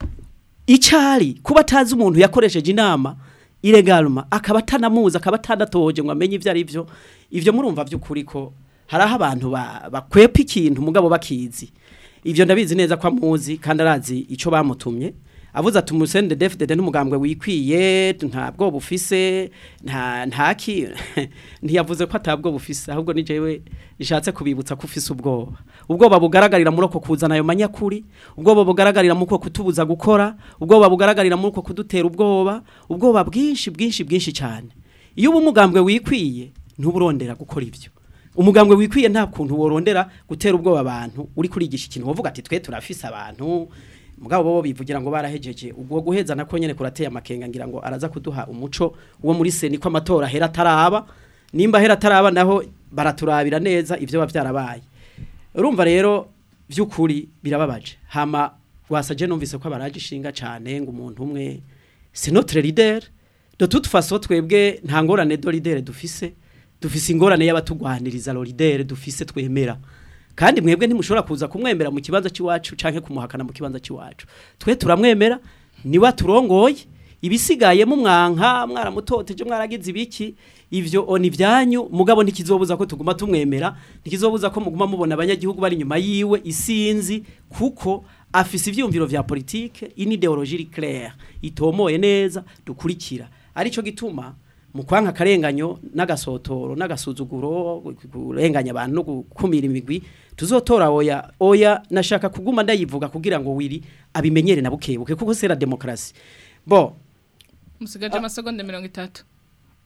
S4: icari kuba atazi umuntu yakoresheje inama iregalma akaba atanamuzi akaba atanatoje ngo amenye ivyo ari byo ivyo murumva vy'ukuri ko hari aho abantu ba- bakwepa ikintu mugabo bakizi ivyo ndabizi neza ko amuzi kandi arazi ico bamutumye avuze ati umusende defdede n'umugambwe wikwiye ntabwo bufise nta ntaki ntiyavuze ko atabwo bufise ahubwo ni jewe nishatse kubibutsa ko ufise ubwoba ubwoba bugaragarira muri uko kuzana ayo manyakuri ubwoba bugaragarira muri uko kutubuza gukora ubwoba bugaragarira muri uko kudutera ubwoba ubwoba bwinshi bwinshi bwinshi cyane iyo uba umugambwe wikwiye ntuburondera gukora ibyo umugambwe wikwiye nta kuntu worondera gutera ubwoba abantu uri kurigisha ikintu wovuga ati twe turafise abantu mugabo bo bivugira ngo barahejeje ubwo guheza nako nyene kurateye amakenga ngira ngo araza kuduha umuco wo muri seni ko amatora hera taraba nimba hera taraba naho baraturabira neza ivyo bavyarabaye urumva rero vy'ukuri birababaje hama wasaje numvise ko abaraje ishinga cane ngo umuntu umwe c'est notre leader de toute façon twebwe nta ngorane do leader dufise dufise ingorane y'abatugwaniriza lo leader dufise twemera kandi mwebwe ntimushobora kuza kumwemera mu kibanza cy'iwacu canke kumuhakana mu kibanza cy'iwacu twe turamwemera niwe turongoye ibisigaye mu mwanka mwaramutoteje mwaragize ibiki ivyo oni vyanyu mugabo ntikizobuza ko tuguma tumwemera ntikizobuza ko muguma mubona abanyagihugu bari inyuma yiwe isinzi kuko afise ivyumviro vya politique ini ideologie claire itomoye neza dukurikira arico gituma mu kwanka akarenganyo n'agasotoro n'agasuzuguro kurenganya abantu no gukumira imigwi tuzotora oya oya nashaka kuguma ndayivuga kugira ngo wiri abimenyere na bukebuke kuko sera demokrasi bo
S1: musigaje amasegonda mirongo itatu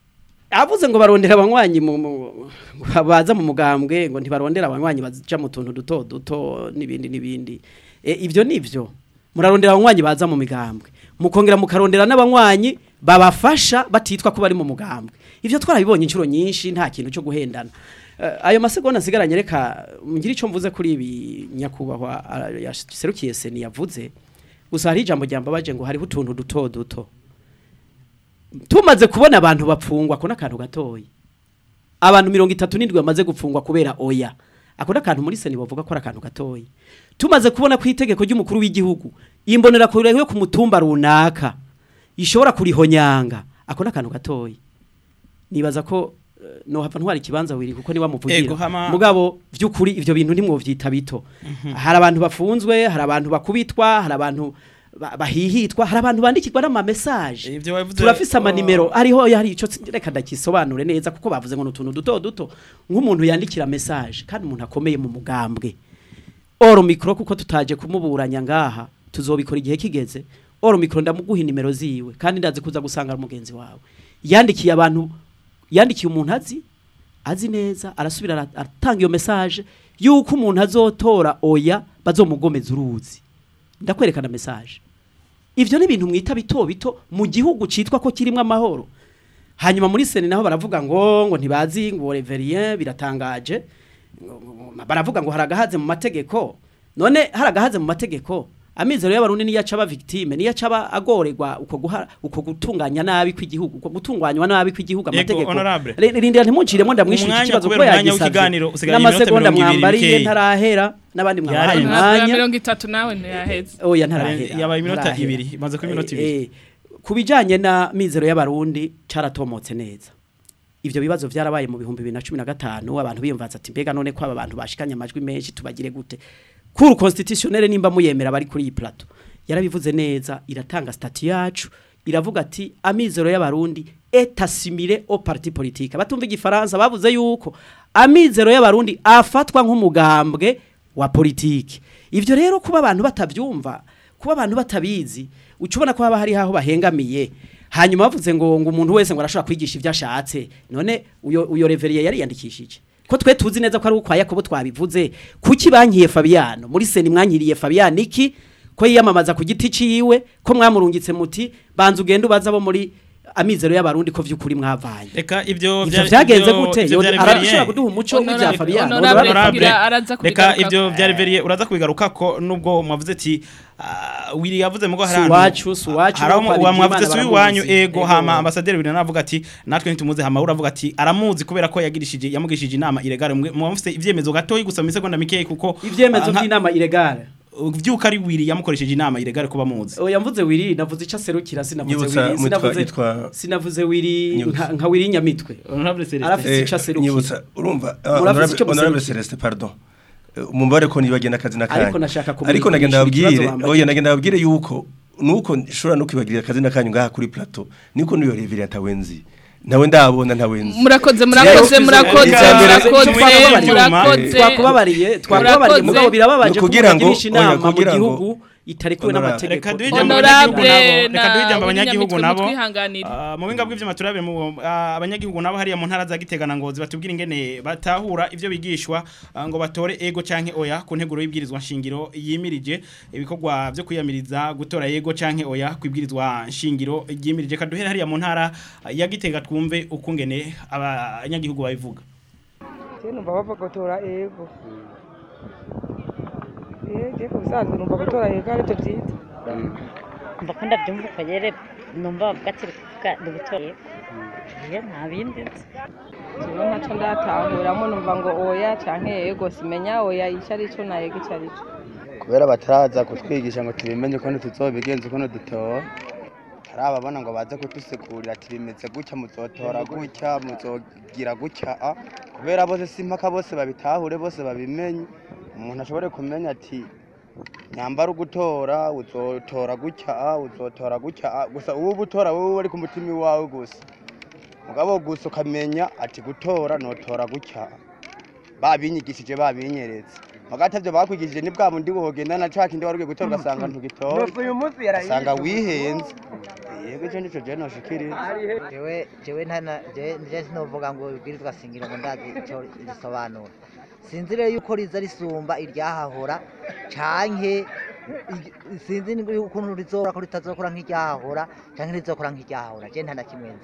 S4: avuze ngo barondera abanywanyi mu mu- baza mu mugambwe ngo ntibarondera abanywanyi baja mu tuntu duto duto n'ibindi n'ibindi e, ivyo nivyo murarondera abanywanyi baza mu migambwe mukongera mukarondera n'abanywanyi babafasha batitwa ko bari mu mugambwe ivyo twarabibonye inshuro nyinshi nta kintu cyo guhendana Eh, ayo masegonda nsigaranye reka ngire ico mvuze kuri ibi nyakubahwa ah, yaserukiye seni yavuze gusa hari ijambo ryambabaje ngo hariho utuntu duto duto tumaze kubona abantu bapfungwa ko n'akantu gatoyi abantu mirongo itatu n'indwi bamaze gupfungwa kubera oya ako n'akantu muri seni bavuga ko ari akantu gatoyi tumaze kubona ku itegeko ry'umukuru w'igihugu imbonera kure yo ku mutumba runaka ishobora kurihonyanga ako n'akantu gatoyi nibaza ko eh, nohava ntwara ikibanza wiri kuko niba
S2: Ego,
S4: muvugira
S2: hama-
S4: mugabo vy'ukuri ivyo bintu ntimwovyita bito hari abantu bafunzwe hari abantu bakubitwa hari abantu ba- bahihitwa hari abantu bandikirwa n'ama message
S2: Ivyo wavuze-
S4: turafise amanimero ariho hari ico tsi- reka ndakisobanure neza kuko bavuze ngo n'utuntu duto duto nk'umuntu yandikira message kandi umuntu akomeye mu mugambwe oro mikro kuko tutaje kumuburanya ngaha tuzobikora igihe kigeze oro mikro ndamuguha inimero ziwe kandi ndazi kuza gusanga ari umugenzi wawe yandikiye abantu yandikiye umuntu azi azi neza arasubira ara- aratanga iyo message yuko umuntu azotora oya bazomugomeza uruzi ndakwerekana message ivyo ni ibintu mwita bito bito mu gihugu citwa ko kirimwo amahoro hanyuma muri seni naho baravuga ngo ngo ntibazi ngo reverien biratangaje ngo- ngo- baravuga ngo haragahaze mu mategeko none haragahaze mu mategeko amizero y'abarundi niyo acaba victime niyo acaba agorerwa uko guha uko gutunganya nabi kw'igihugu uko gutunganywa nabi kw'igihugu
S2: Yego,
S4: amategeko
S2: honorable.
S4: Re- rindira ntimunciremo ndamwishura
S2: Umwanya
S4: ikibazo
S2: kubera
S4: ko
S2: umwanya
S4: yagisavye
S2: w'ikiganiro usigaye iminota
S4: n'amasegonda
S2: mirongo ibiri
S4: mwambariye
S2: bikeyi.
S4: ntarahera n'abandi mwabahaye
S2: Yarenze.
S1: Ntabwo
S4: umwanya
S1: mirongo itatu nawe ntiyaheze
S4: oya ntarahera
S2: yabaye iminota
S4: ntarahera.
S2: ibiri imaze kuba iminota ibiri
S4: Eh, eh, ku bijyanye na mizero y'abarundi caratomotse neza ivyo bibazo vyarabaye mu bihumbi bibiri na cumi na gatanu abantu biyumvaza ati mbega none ko aba bantu bashikanye amajwi menshi tubagire gute kuru constitutionnel nimba muyemera bari kuri iyi plateau yarabivuze neza iratanga stati yacu iravuga ati amizero y'abarundi est assimilé au parti politique batumva igifaransa bavuze yuko amizero y'abarundi afatwa nk'umugambwe wa politiki ivyo rero kuba abantu batavyumva kuba abantu batabizi ucubona ko haba hari aho bahengamiye hanyuma bavuze ngo ngo umuntu wese ngo arashobora kwigisha ivyo ashatse none uyo uyo reveriye yari yandikishije ko twe tuzi neza ko ari ukwa Yakobo twabivuze kuki bankiye Fabiano muri seni mwankiriye Fabiano iki ko yiyamamaza ku giti ciwe ko mwamurungitse muti banza ugende ubaza abo muri amizero y'abarundi ko vy'ukuri mwavanye
S2: reka ivyo
S4: ivyo
S2: vyari-
S4: vyagenze
S2: ivyo-
S4: gute
S2: ivyo vyari
S4: arashobora
S2: Verien.
S4: kuduha umuco w'ivya
S1: Honorable-
S4: Fabiano
S1: Honorable
S4: Honorable-
S1: kugira araza
S2: reka
S1: kubigaruka
S2: ivyo
S1: ko-
S2: vyari veriye uraza kubigaruka ko nubwo mwavuze ati ah, wiri yavuze mugo hari
S4: Si
S2: ahantu-
S4: uwacu, si uwacu,
S2: hari aho
S4: nuko
S2: mu-
S4: abigira
S2: mwavuze
S4: Imana
S2: si uwanyu
S4: baramuzi.
S2: ego
S4: Ego.
S2: hama ambasaderi wiri navuga ati natwe ntitumuze hama uravuga ati aramuzi kubera ko yagirishije yamugishije inama iregare mwamufite ivyemezo gatoyi gusa mu isegonda mikeyi kuko
S4: ivyemezo
S2: ah, nka-
S4: by'inama ilegale
S2: vyuko ari wiri yamukoresheje inama iregare kuba muzi
S4: oya mvuze wiri navuze ico aserukira sinavuze
S3: Nyibutsa,
S4: wiri
S3: mwitwa-
S4: sinavuze
S3: yitwa-
S4: sinavuze wiri
S3: Nyibutsa.
S4: nka nka wiri nyamitwe
S2: Honorable Celestin.
S4: Arafise
S3: Eh,
S4: ico aserukira.
S3: nyibutsa urumva ah,
S4: Muravuze
S3: honorable
S4: ico
S3: honorable
S4: muserukira.
S3: Celeste pardon Eh, mumubare ko nibagenda akazi n'akanya
S4: Ariko nashaka kumwigisha
S3: ariko nagenda
S4: ikibazo
S3: babwire
S4: bambajije.
S3: oya nagenda babwire yuko nuko nshobora no kwibagirira akazi n'akanyu ngaha kuri plateau niko niyo revire atawenzi nawe ndabona ntawenzi
S1: murakoze murakoze
S2: Rero,
S1: murakoze
S2: icambere-
S1: murakoze
S2: icambere-
S1: murakoze
S4: twakubabariye twakubabariye
S1: Murakoze.
S4: mugabo birababaje ko
S3: Kugira ngo-
S4: mugirisha
S3: oya,
S4: inama mu
S3: kugira ngo-
S4: gihugu itarekuwe
S3: Honorable.
S4: n'amategeko
S2: Reka duhe ijambo
S1: Honorable
S2: abanyagihugu nabo. Reka
S1: na
S2: duhe ijambo abanyagihugu
S1: Bunyamitwe
S2: nabo.
S1: mutwihanganire.
S2: Ah, mu binga bw'ivyuma turabe mu ah, abanyagihugu nabo hariya mu ntara za Gitega na Ngozi batubwira ingene batahura ivyo bigishwa ah, ngo batore ego canke oya ku nteguro y'ibwirizwa nshingiro yimirije ibikorwa vyo kwiyamiriza gutora ego canke oya kwibwirizwa nshingiro yimirije kaduhere hariya mu ntara ah, ya Gitega twumve ukungene abanyagihugu babivuga
S7: Je numva bava gutora ego Eh, je kubisanzwe numva gutora ego arivyo vyiza
S8: mba ko ndabyumva uko rero numva bavuga ati kuvuga dubutoye iyo nta bindi nzi
S7: jewe ntaco ndatahuramo numva ngo oya canke ego simenya oya ico arico na ego ico arico
S9: kubera bataraza kutwigisha ngo tubimenye ukuntu tuzobigenza ukuntu dutora tarababona ngo baze kudusigurira ati bimeze gutya muzotora gutya muzogira gutya a kubera bose si impaka bose babitahure bose babimenye umuntu ashobore kumenya ati nyambara ugutora uzotora gutya a uzotora gutya a gusa ubu ubutora wowe ari ku mutima iwawe gusa mugabo gusa ukamenya ati gutora notora gutya babinyigishije babinyeretse hagati ivyo bakwigishije ni bwa bundi buhogenda na ca kindi wari ugiye gutora ugasanga ntugitora ugasanga wihenze yego ico nico je noshikiriza
S10: jewe jewe ntana je nje sinovuga ngo ibwirizwa singiro ngo ndazi ico risobanura sinzi rero yuko riza risumba iryahahora canke i- sinzi ni ukuntu rizokora ko ritazokora nk'iryahahora canke rizokora nk'iryahahora je ntana kimwe nzi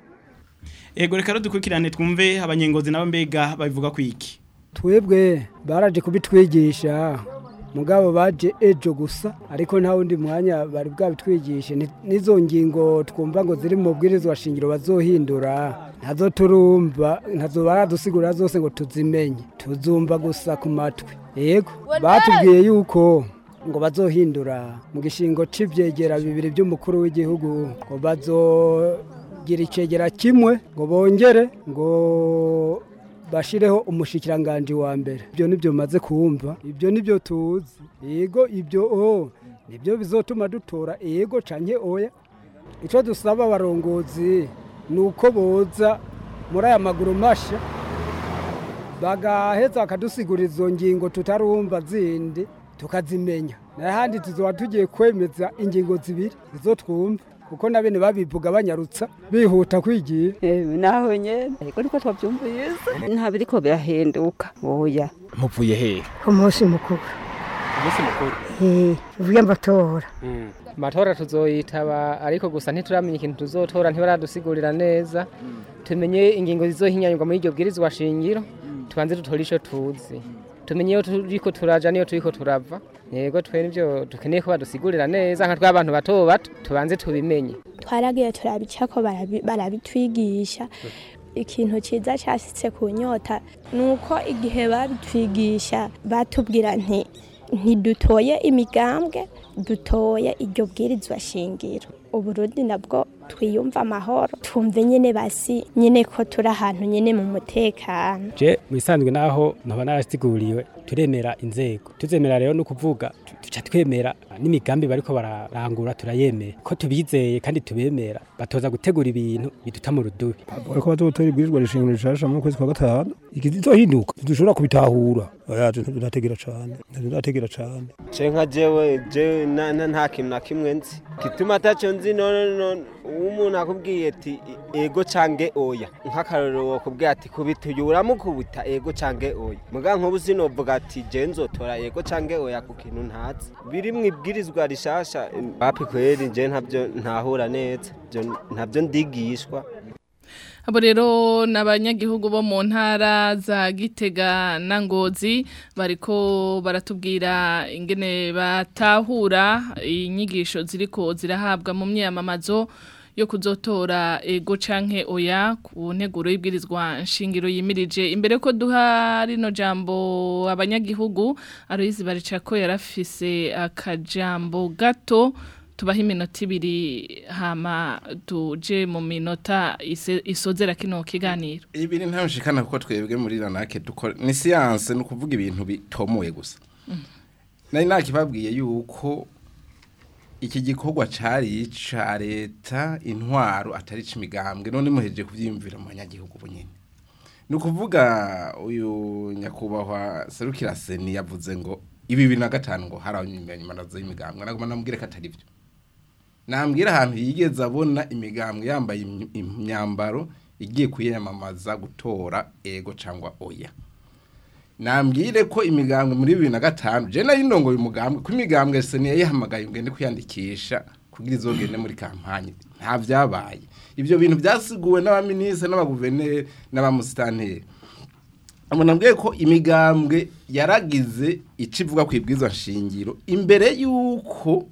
S2: Ego reka dukurikirane twumve abanyengozi nabo mbega babivuga kwiki.
S11: twebwe baraje kubitwigisha mugabo baje ejo gusa ariko nta wundi mwanya bari bwabitwigishe Ni- n'izo ngingo twumva ngo ziri mu bwirizwa shingiro bazohindura ntazo turumva ntazo baradusigura zose ngo tuzimenye tuzumva gusa ku matwi yego batubwiye yuko ngo bazohindura mu gishingo c'ivyegera bibiri by'umukuru w'igihugu ngo bazogira icegera kimwe ngo bongere ngo bashireho umushikiranganje wa mbere ibyo nibyo maze kumva ibyo nibyo tuzi yego ibyo o nibyo bizotuma dutora yego canke oya ico dusaba abarongozi ni uko boza muri aya maguru masha bagaheza bakadusigura izo ngingo tutarumva zindi tukazimenya n'ahandi tuzoba tugiye kwemeza ingingo zibiri izo twumva kuko na bene babivuga banyarutsa bihuta kwigira
S12: naho nyene ariko niko twavyumvise nta biriko birahinduka oya
S13: muvuye hehe
S14: ku munsi mukuru
S13: umunsi mukuru
S14: Eh, uvuye amatora
S13: amatora tuzoyitaba ariko gusa ntituramenya ikintu tuzotora ntibaradusigurira neza tumenye ingingo zizohinyanyurwa muri iryo bwirizwa shingiro tubanze dutore ico tuzi tumenye iyo turiko turaja niyo turiko turava yego twe nivyo dukeneye ko badusigurira neza nka tw'abantu bato bato tubanze tubimenye
S15: twaragiye turabicako barabi- barabitwigisha ikintu cyiza cyasitse ku nyota ni uko igihe babitwigisha batubwira nti ntidutoye imigambwe dutoye iryo bwirizwa shingiro uburundi nabwo twiyumva amahoro twumve nyine basi nyine ko turi ahantu nyine mu mutekano
S16: je mu bisanzwe naho nkaba narasiguriwe turemera inzego tuzemera rero no kuvuga tu- tuca twemera n'imigambi bariko bararangura turayemera ko tubizeye kandi tubemera batoza gutegura ibintu biduta mu rudubi
S17: bariko bazotora ibwirizwa rishingiro rishasha mu kwezi kwa gatanu ikizizohinduka ntidushobora kubitahura oya ndategera cane ndategera cane
S18: je nka jewe je na- na- nta kintu na kimwe nzi gituma ataco nzi none none umuntu akubwiye ati ego cange oya nk'akarorero wokubwiye ati kubita uyu uramukubita ego cange oya muga nk'ubu sinovuga ati je nzotora ego cange oya ku kintu ntazi biri mu ibwirizwa rishasha papi kweri je ntavyo ntahura neza Ivyo ntavyo ndigishwa
S1: Abo rero n'abanyagihugu bo mu ntara za Gitega na Ngozi bariko baratubwira ingene batahura inyigisho ziriko zirahabwa mu myamamazo yo kuzotora ego canke oya ku nteguro y'ibwirizwa nshingiro yimirije imbere ko duha rino jambo abanyagihugu Aloyizi Baricako yarafise akajambo gato tubaha iminota ibiri hama tuje mu minota ise- isozera kino kiganiro
S5: ibiri ntamushikana kuko twebwe muri ranake dukora ni siyanse ni ukuvuga ibintu bitomoye gusa nari nakibabwiye yuko iki gikorwa cari ica leta intwaro atari c'imigambwe none muhejeje kuvyiyumvira mu banyagihugu bunyene ni ukuvuga uyu nyakubahwa serukira seni yavuze ngo ibi bibiri na gatanu ngo hari abanyimanazo y'imigambwe naguma namubwire ko atari byo nambwira ahantu yigeze abona imigambwe yambaye im- imyambaro igiye kuyamamaza gutora ego cyangwa oya nambwire ko imigambwe muri bibiri na gatanu je nari ndongoye umugambwe ko imigambwe seni yayihamagaye ngende kwiyandikisha kugira izogende muri kampanye nta vyabaye ivyo bintu byasiguwe n'abaminisitiri n'abaguverineri n'abamusitanteri nabwiye ko imigambwe yaragize icyo ivuga ku ibwirizwa nshingiro imbere y'uko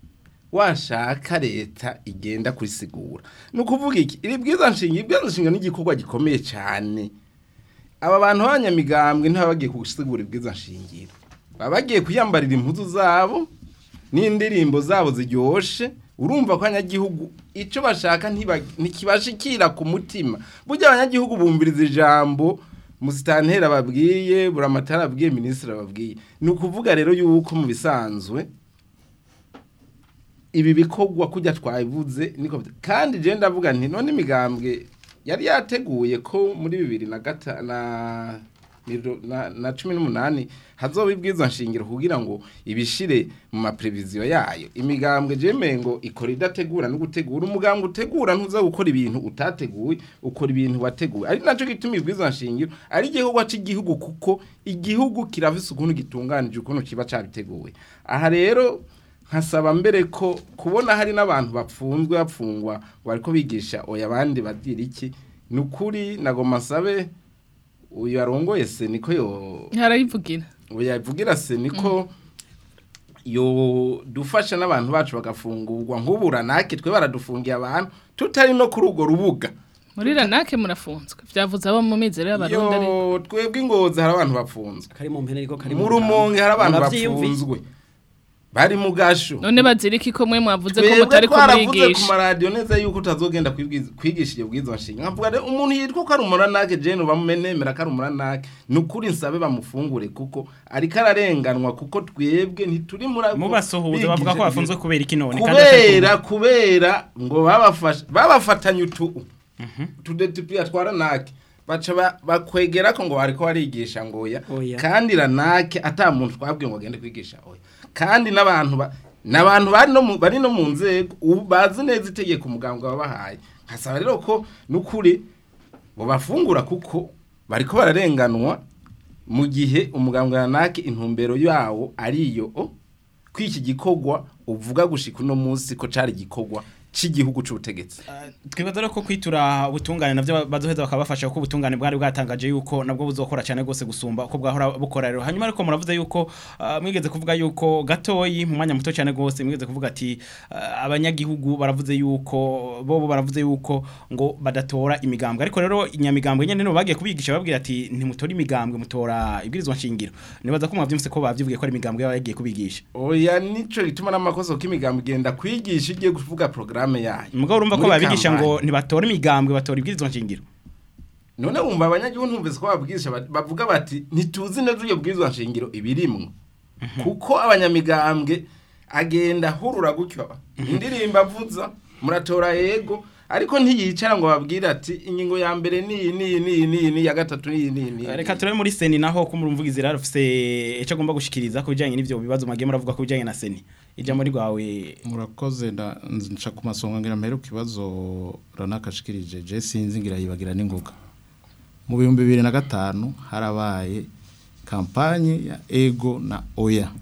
S5: washaka leta igenda kurisigura ni ukuvuga iki iri bwirizwa nshingiro ibwirizwa nshingiro ni igikorwa gikomeye cyane aba bantu b'abanyamigambwe ntibaba bagiye gusigura ibwirizwa nshingiro baba bagiye kwiyambarira impuzu zabo n'indirimbo zabo ziryoshe urumva ko abanyagihugu icyo bashaka ntiba- ntikibashikira ku mutima burya abanyagihugu bumviriza ijambo musitantera babwiye buramatara abwiye minisitiri ababwiye ni ukuvuga rero yuko mu bisanzwe ibi bikorwa kujya twabivuze niko bita- kandi je ndavuga nti none imigambwe yari yateguye ko muri bibiri na gata na niro- na, na cumi n'umunani hazoba ibwirizwa nshingiro kugira ngo ibishire mu mapreviziyo yayo imigambwe jeme ngo ikora idategura no gutegura umugambwe utegura ntuza gukora ibintu utateguye ukora ibintu wateguye ari naco gituma ibwirizwa nshingiro ari igikorwa cy'igihugu kuko igihugu kirafise ukuntu gitunganije ukuntu kiba cabiteguye aha rero nkasaba mbere ko kubona hari n'abantu bapfunzwe bapfungwa ngo bariko bigisha oya abandi bagira iki ni ukuri nagoma nsabe uyu arongoye se niko yo
S1: harayivugira
S5: oya yavugira se niko yo dufasha n'abantu bacu bagafungurwa nk'ubura nake twe baradufungiye abantu tutari no kuri urwo rubuga
S1: muri ranake murafunzwe byavuze abo mu mizero y'abarundi ari
S5: yo twebwe ingozi hari abantu bapfunzwe
S4: kari mu mpene ariko kari
S5: mu rumonge hari abantu
S4: Muravyiyumviye?
S5: bapfunzwe bari mu gasho
S1: none bazirika ko mwe mwavuze ko
S5: twebwe
S1: mutari
S5: twaravuze ku
S1: kumwigisha
S5: maradiyo neza yuko utazogenda kwibwiza- kwigisha iyo bwizo nshinga nkavuga rero umuntu yitwa ko ari umuranake jene bamumenemera ko ari umuranake ni ukuri nsabe bamufungure kuko ariko ararenganwa kuko twebwe ntituri muri abo
S2: Mubasuhuza bavuga ko
S5: bigisha
S2: bafunzwe kubera iki none kandi
S5: kubera
S2: atari
S5: kubera ngo babafashe babafatanye utu tudetipiya twa ranake baca ba- bakwegera ko ngo bariko barigisha ngo oya
S4: Oya.
S5: kandi ranake ata muntu twabwiye ngo agende kwigisha oya kandi n'abantu ba n'abantu bari no mu bari no mu nzego ubu bazi neza itegeko umuganga wabahaye nkasaba rero ko n'ukuri bo bafungura kuko bariko bararenganwa mu gihe umuganga ranake intumbero yawo ariyo o kw'iki gikorwa uvuga gushika uno munsi ko cari igikorwa cy'igihugu c'ubutegetsi
S2: twibaza rero ko kwitura ubutungane navyo bazoheza bakabafasha kuko ubutungane bwari bwatangaje yuko nabwo buzokora cyane gose gusumba uko bwahora bukora rero hanyuma ariko muravuze yuko ah, mwigeze kuvuga yuko gatoyi mu mwanya muto cyane gose mwigeze kuvuga ati ah, abanyagihugu baravuze yuko bo bo baravuze yuko ngo badatora imigambwe ariko rero inyamigambwe nyene no bagiye kubigisha babwira ati ntimutora imigambwe mutora ibwirizwa nshingiro nibaza ko mwavyumvise ko bavyivugiye ko ari imigambwe yaba yagiye kubigisha
S5: oya nico gituma n'amakosa ko imigambo igenda kwigisha igiye kuvuga programme yayo
S2: mugabo urumva ko
S5: Muri
S2: babigisha ngo
S5: kampanye.
S2: ntibatora imigambwe batora ibwirizwa nshingiro
S5: none wumva abanyagihugu ntumvise ko babwirisha ba- bavuga bati ntituzi neza iyo bwirizwa nshingiro ibirimwo kuko abanyamigambwe agenda hurura gutyo indirimbo avuza muratora yego ariko ntiyicara ngo babwire ati ingingo ya mbere ni ni ni ni ni ya gatatu ni ni ni
S2: reka turabe muri seni naho ko murumvugizi rero ufise icyo agomba gushikiriza ku bijyanye n'ibyo bibazo mwagiye muravuga ku bijyanye na seni ijambo rwawe
S6: murakoze nda- nca ku masonga ngira mpere ku kibazo ranakashikirije je sinzi ngira yibagira n'ingoga mu bihumbi bibiri na gatanu harabaye kampanye ya ego na oya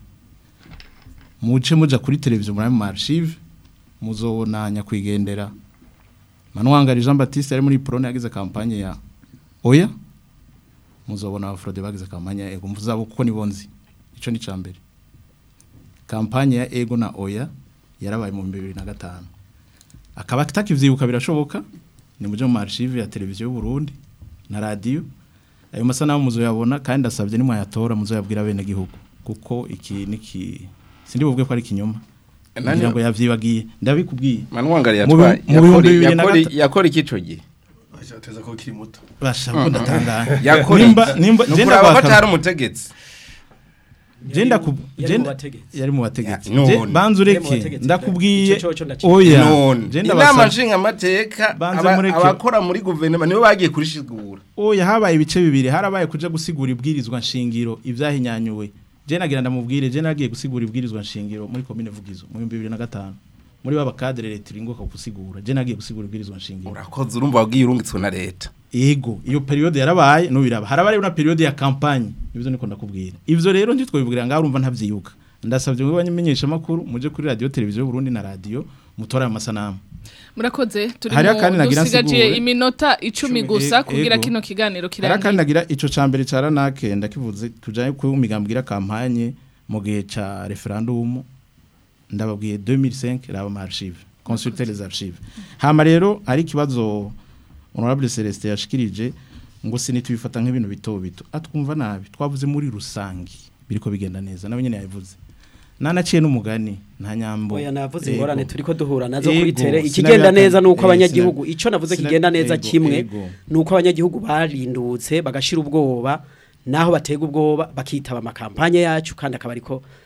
S6: muce muja kuri televiziyo muri mu archive muzobona nyakwigendera Manuwangari Jean Baptiste ari muri Prone yagize kampanye ya oya muzobona abafrode bagize kampanye ya ego muzabo kuko nibonzi ico ni cambere kampanye ya ego na oya yarabaye mu 2005 akaba atakivyibuka birashoboka ni muje mu archive ya televiziyo y'u Burundi na radio ayo masanamu muzoyabona kandi ndasabye ni mwayatora muzoyabwira bene gihugu kuko iki niki sindi buvuge ko ari kinyoma
S5: Nani-
S6: ngira ngo yavyibagiye ndabikubwiye
S5: Manuwangari
S6: Mu bi-
S5: yatwaye
S6: mu bihumbi bibiri na
S5: yakora
S6: gata-
S5: yakora ikico gihe
S3: teza ko kiri muto
S6: basha ko ndatangaye
S5: yakora
S6: nimba nimba
S5: ni
S6: genda
S5: ukuraba ko
S6: kwaka-
S5: atari umutegetsi
S6: Jenda ku
S4: Yari mu
S6: jenda
S4: bategetsi.
S6: yari mu bategetsi.
S5: Ya,
S6: Je-
S5: none.
S6: Banzu
S4: Yari mu
S6: reke
S4: bategetsi.
S6: ndakubwiye
S4: Ico coco ndaciye.
S6: oya.
S5: none
S6: Jenda
S5: inama
S6: basaba
S5: nshingamateka
S6: Banze
S5: aba-
S6: mureke.
S5: abakora muri guverinoma nibo bagiye kurishigura
S6: oya habaye ibice bibiri harabaye kuja gusigura ibwirizwa nshingiro ivyahinyanyuwe. Je nagira ndamubwire je nagiye gusigura ibwirizwa nshingiro muri commune Vugizo mu 2005. Muri baba cadre leta ringoka gusigura. Je nagiye gusigura ibwirizwa nshingiro.
S5: urakoze urumva wabwiye urungitswe na leta
S6: Ego, iyo periode yarabaye no biraba. Harabaye una periode ya campagne. Ibyo niko ndakubwira. Ivyo rero ndi twobivugira ngaho urumva ntavyiyuka. Ndasavye ngo banyamenyesha makuru muje kuri radio televiziyo Burundi na radio mutora ayo masanamu.
S1: murakoze turi
S6: Hariho
S1: mu
S6: kandi nagira
S1: dusigaje
S6: nsigure.
S1: iminota icumi
S6: Icumi,
S1: gusa
S6: e-
S1: kugira
S6: ego.
S1: kino kiganiro
S6: Hari kandi
S1: kirangiye
S6: nagira ico cambere ca ranake ndakivuze tujaye ku migambira campagne mu gihe ca referendum ndababwiye 2005 raba ma archive consulter les archives hama rero ari kibazo honorable Celestin yashikirije ngo sinitubifata nk'ibintu bito bito atwumva nabi twavuze muri rusangi biriko bigenda neza nawe nyene yabivuze nanaciye n'umugani nta nyambo
S4: Oya navuze
S6: Ego.
S4: ingorane turiko duhura nazo kuri
S6: Ego,
S4: tere
S6: sinabihakana.
S4: ikigenda neza nuko
S6: Eh,
S4: abanyagihugu
S6: sina-
S4: ico navuze
S6: sina-
S4: kigenda neza
S6: ego,
S4: kimwe
S6: ego.
S4: nuko abanyagihugu barindutse bagashira ubwoba naho batega ubwoba bakitaba amakampanye yacu kandi akaba ariko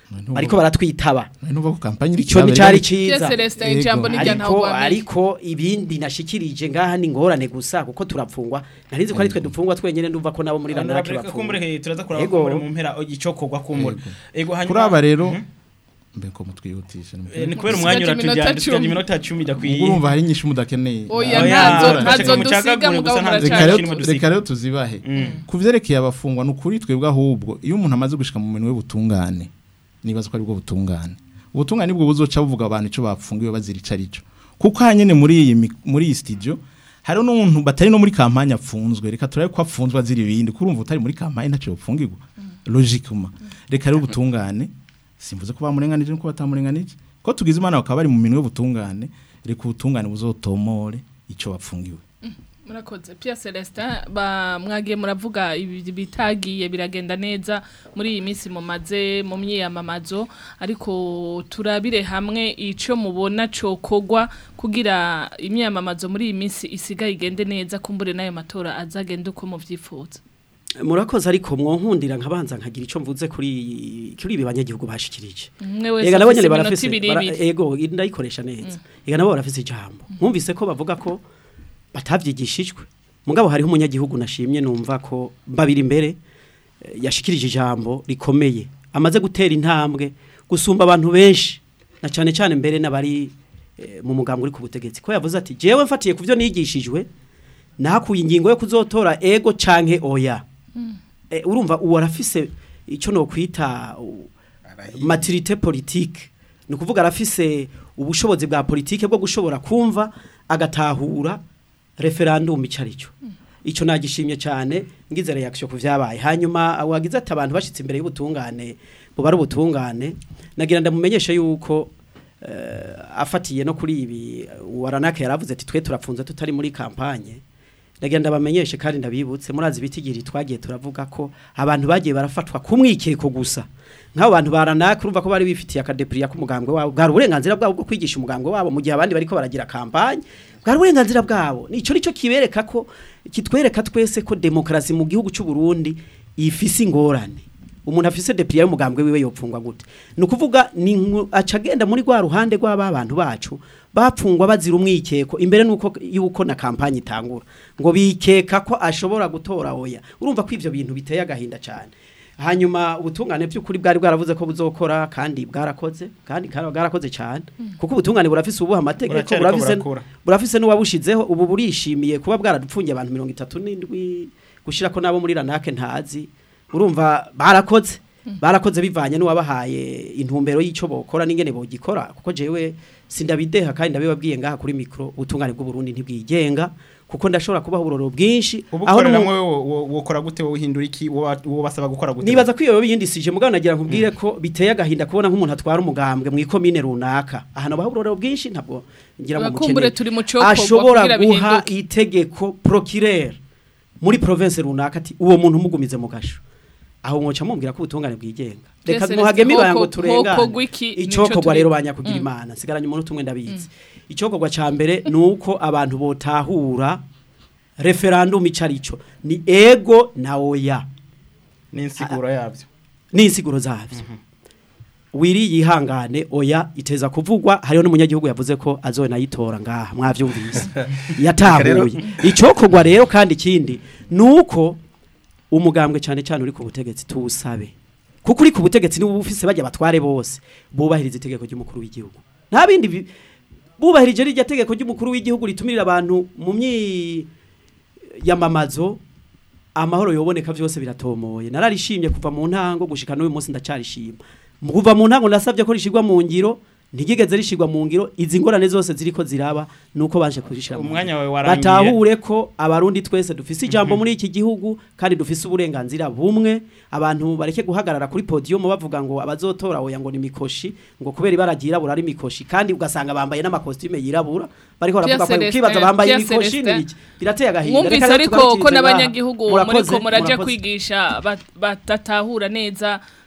S4: bariko baratwitaba
S6: nuva ko kampanye iri
S4: ico ni
S6: kirabera
S4: cari
S6: ari-
S4: ciza
S1: Yes, Celestin, ijambo ni rya
S4: ariko
S1: ntawugwamiye.
S4: ariko ibindi nashikirije ngaha ni ngorane gusa kuko turapfungwa narinzi ko ari twe dupfungwa twenyene ndumva ko nabo muri ranarake
S2: Honorable kumbure
S4: bapfungwa
S2: he turaza kuraba
S4: Ego.
S2: kumbure mu mpera icokorwa kumbure ego hanyuma
S6: kuri aba rero mbe ko mutwihutisha
S2: Eh, ni kubera umwanya uratujyana tujyanye iminota 10 dakwiye
S6: urumva hari nyinshi mudakeneye
S1: Oya, ntazo- ntazo
S2: mucagagure
S1: dusiga, mugabo
S2: gusa ntazo
S6: reka
S1: muracari.
S6: rero
S2: kirimo
S6: tu-
S2: dusiga.
S6: reka rero tuzibahe ku vyerekeye abafungwa ni ukuri twebwe ahubwo iyo umuntu amaze gushika mu minwe y'ubutungane nibaza ko ari bwo butungane ubutungane nibwo buzoca buvuga abantu ico bapfungiwe bazira ico arico kuko hanyene muri iyi mi- muri iyi studio hari n'umuntu batari no muri kampanye apfunzwe reka turabe ko apfunzwe azira ibindi kurumva utari muri kampanye ntaco yopfungirwa logiquement reka rero ubutungane simvuze ko bamurenganije nuko batamurenganije ko tugize imana bakaba bari mu minwe y'ubutungane reka ubutungane buzotomore ico bapfungiwe
S1: murakoze Pierre Celestin ba mwagiye muravuga ibi bitagiye biragenda neza muri iyi minsi mumaze mu myiyamamazo ariko turabire hamwe ico mubona cokogwa kugira imyiyamamazo muri iyi minsi isigaye igende neza kumbure nayo matora azagenda uko muvyifuza
S4: murakoze ariko mwonkundira nkabanza nkagira ico mvuze kuri kuri ibi banyagihugu bashikirije
S1: Umwe wese
S4: ega nabo
S1: afise
S4: nyene
S1: iminota
S4: barafise
S1: ibiri
S4: bara-
S1: ibiri.
S4: ego ndayikoresha neza ega nabo barafise ijambo mwumvise ko bavuga ko batavyigishijwe mugabo hariho umunyagihugu nashimye numva ko babiri imbere eh, yashikirije ijambo rikomeye amaze gutera intambwe gusumba abantu benshi na cane cane mbere n'abari eh, mu mugambwe uri ku butegetsi ko yavuze ati jewe mfatiye kuvyo nigishijwe nahakuye ingingo yo kuzotora ego canke oya Eh, urumva uwo arafise icyo no kwita u- maturité politique ni ukuvuga arafise ubushobozi bwa politike bwo gushobora kumva agatahura referendum icyo ari cyo icyo nagishimye cyane ngize reaction ku vyabaye hanyuma wagize ati abantu bashitse imbere y'ubutungane bubara ubutungane nagira ndamumenyeshe yuko eh, afatiye no kuri ibi waranaka yaravuze ati twe turapfunze tutari muri kampanye ndagira ndabamenyeshe kandi ndabibutse murazi bitigiri twagiye turavuga ko abantu bagiye barafatwa kumwikeko gusa nk'abo bantu baranaka urumva ko bari bifitiye akadepriya k'umugambwe wabo bwari uburenganzira bwabo bwo kwigisha umugambwe wabo mu gihe abandi bariko baragira kampanye bwari uburenganzira bwabo nico nico kibereka ko kitwereka twese ko demokrasi mu gihugu cy'u Burundi ifise ingorane umuntu afise depriya y'umugambwe wiwe yopfungwa gute ni ukuvuga ni nku- aca agenda muri rwa ruhande rw'aba bantu bacu bapfungwa bazira umwikeko imbere nuko yuko na kampanye itangura ngo bikeka ko ashobora gutora oya urumva ko ivyo bintu biteye agahinda cyane hanyuma ubutungane by'ukuri bwari bwaravuze ko buzokora kandi bwarakoze kandi kara- bwarakoze cyane kuko ubutungane burafise ubuha amategeko
S2: Buracariko
S4: burafise
S2: burakura.
S4: burafise n'uwabushizeho ubu burishimiye kuba bwaradupfungiye abantu mirongo itatu n'indwi gushira ko nabo muri ranake ntazi urumva barakoze barakoze bivanye n'uwabahaye intumbero y'icyo bokora n'ingene bogikora kuko jewe sindabideha kandi ndabibabwiye ngaha kuri mikro ubutungane bw'u Burundi ntibwigenga kuko ndashobora kubaha uburoro bwinshi
S2: ubukorera
S4: n'umu-
S2: mwe wokora gute wowe uhindura iki wowe wowe basaba gukora gute
S4: nibaza ko iyo biyindisije mugabo nagira nkubwire ko biteye agahinda kubona nk'umuntu atwara umugambwe mu ikomine runaka ahantu baha uburoro bwinshi ntabwo ngira ngo
S1: Abakumbure
S4: mukeneye.
S1: turi mu cokorwa
S4: ashobora
S1: kugira
S4: guha
S1: bihinduke.
S4: itegeko procureur muri province runaka ati uwo muntu umugumize mu gasho aho mwoca mumbwira ko ubutungane bwigenga reka
S1: Twese
S4: muhageme
S1: hoko-
S4: ibanga ngo
S1: hoko
S4: turengane
S1: gwiki nico
S4: icokorwa
S1: turi-
S4: rero banyakugira
S1: Mm.
S4: imana sigaranye umuntu tumwe ndabizi icokorwa ca mbere nuko abantu botahura referendum icarico ni ego na oya
S2: n'insiguro yabyo
S4: n'insiguro zavyo wiri yihangane oya iteza kuvugwa hariho n'umunyagihugu yavuze ko azonayitora ngaha mwavyumvise yatahuye icokorwa rero kandi ikindi nuko umugambwe cyane cyane uri ku butegetsi tuwusabe kuko uri ku butegetsi niwe ufise bajya batware bose bubahiriza itegeko ry'umukuru w'igihugu nta bindi bi- bubahirije rirya tegeko ry'umukuru w'igihugu ritumirira abantu mu myi yamamazo amahoro yoboneka vyose biratomoye nararishimye kuva mu ntango gushika n'uyu munsi ndacarishima Mu kuva mu ntango nasabye ko rishigwa mu ngiro ntigigeze rishigwa mu ngiro izi ngorane zose ziriko ziraba nuko baje kurishira mu
S2: Umwanya
S4: ngiro.
S2: wawe warangiye.
S4: batahure ko abarundi twese dufise ijambo muri iki gihugu kandi dufise uburenganzira bumwe abantu bareke guhagarara kuri podium bavuga ngo abazotora oya ngo ni mikoshi ngo kubera ibara ryirabura ari mikoshi kandi ugasanga bambaye n'amakostime yirabura bariko baravuga ko
S1: Pierre
S4: ukibaza
S1: Celestin,
S4: bambaye
S1: Pierre
S4: imikoshi
S1: Celestin.
S4: n'ibiki birateye agahinda
S1: mwumvise
S4: Reka rero
S1: ariko
S4: tugarukirize
S1: ko
S4: ngaha.
S1: n'abanyagihugu
S4: Murakoze,
S1: muriko muraja
S4: murakoze.
S1: kwigisha bat- batatahura neza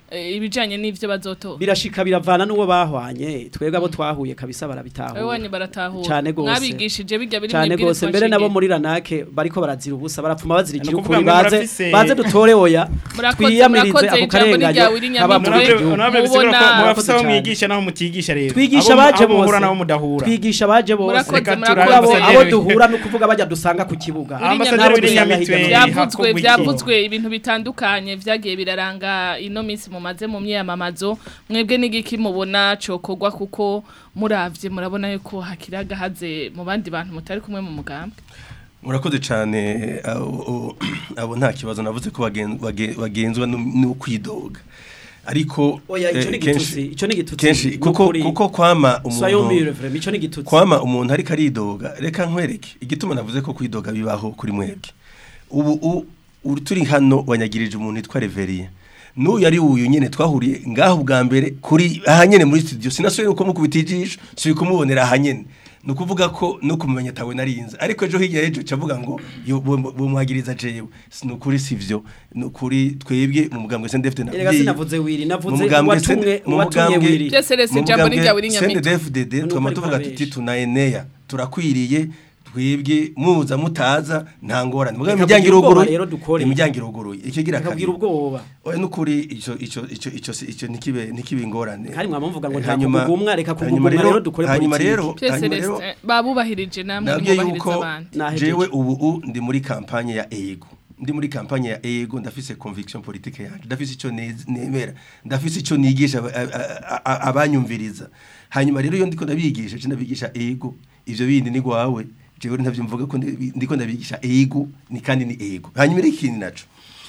S1: eh, ibijanye n'ivyo bazotora
S4: birashika biravana n'uwo bahwanye twebwe abo twahuye kabisa
S1: Wewe
S4: barabitahura
S1: wanyu baratahura
S4: cyane gose
S1: mwabigishije bijya biri
S4: cyane
S1: mwibwirizwa
S4: gose mbere nabo
S1: nshingiro.
S4: muri ranake bariko barazira ubusa barapfuma bazira
S2: Ni
S4: igihugu
S2: ukuvuga ngo
S4: baze
S2: murafise-
S4: baze dutore oya
S1: Murakoze,
S4: twiyamirize
S1: murakoze,
S4: ako
S1: ijambo ni
S4: karenganyo
S1: ryawe, Iri
S4: kaba muri
S1: Nyamitwe.
S4: icyo gihugu
S2: Nabyo bisigura ko
S1: Mubona-
S2: mubafise aho
S4: Murakoze
S2: mwigisha naho mutigisha rero
S4: twigisha
S2: Abo-
S4: abaje
S2: abo muhura
S4: bose
S2: nabo mudahura
S4: twigisha abaje bose
S1: Murakoze,
S2: Reka
S1: murakoze.
S2: turabe
S4: abo abo
S2: ambasaderi-
S4: duhura no kuvuga bajya dusanga ku kibuga
S2: Ambasaderi
S4: Nabo
S2: w'iri
S4: dusanga
S2: Nyamitwe
S4: hirya no hino.
S1: byavuzwe
S2: hakogwa iki?
S1: byavuzwe ibintu bitandukanye vyagiye biraranga ino minsi mumaze mu myamamazo mwebwe n'igiki mubona cokogwa kuko muravye murabona yuko hakiri agahaze mu bandi bantu mutari kumwe mu mugambwe
S3: murakoze cyane abo abo nta kibazo navuze ko bagen- bage- bagenzwa no no kwidoga ariko
S4: Oya, ico
S3: eh,
S4: ni
S3: kenshi-
S4: igitutsi, ico ni igitutsi,
S3: kenshi
S4: ni
S3: kuko
S4: ukuri.
S3: kuko kwama
S4: Soyons
S3: umuntu
S4: mûres, vraiment, ico ni igitutsi.
S3: kwama umuntu ariko aridoga reka nkwereke igituma navuze ko kwidoga bibaho kuri mwebwe ubu u- uri turi hano wanyagirije umuntu yitwa Reverie n'uyu ari uyu nyene twahuriye ngaho bwa mbere kuri aha nyene muri studio sinasubiye uko mukubita ijisho suri kumubonera aha nyene ni ukuvuga ko no kumenya tawe narinze ariko ejo hirya y'ejo cavuga ngo yo- bu- bu- bumwagiriza jewe ni ukuri sivyo ni ukuri twebwe mu mugambwe sendefite
S4: Erega sinavuze wiri, navuze uwatumwe- uwatumye wiri.
S1: Byose rese ijambo ni rya wiri Nyamitwe.
S3: CNDD-FDD
S4: None
S3: twama
S4: uko
S3: tuvuga
S4: ariko
S3: tuti tunaenea turakwiriye twebwe muza mutaza nta ngorane mugabe
S4: Reka
S3: imiryango
S4: kugira ubwoba
S3: iruguruye
S4: rero dukore.
S3: imiryango iruguruye ikigira
S4: Reka kugira ubwoba
S3: oya nukuri ico ico ico ico ico nikibe nikibe ingorane
S4: Kandi mwamuvuga ngo nta
S3: Hanyuma-
S4: kugugumwa, reka
S3: hanyuma
S4: kugugumwa rero dukore
S3: hanyuma
S4: politiki.
S3: rero
S1: Byose
S3: hanyuma
S1: rese
S3: rero
S1: eh, babubahirije namwe
S3: nabwiye
S1: mwubahiriza
S3: yuko
S1: abandi
S3: jewe ubu u ndi muri kampanye ya ego ndi muri kampanye ya ego ndafise conviction politique yanje ndafise ico nez- nemera ndafise ico nigisha aba- a- a- abanyumviriza hanyuma rero iyo ndiko ndabigisha je ndabigisha ego ivyo bindi ni gwawe jewe ntavyo mvuga ko ndi- ndiko ndabigisha ego ni kandi ni ego hanyuma rero ikindi naco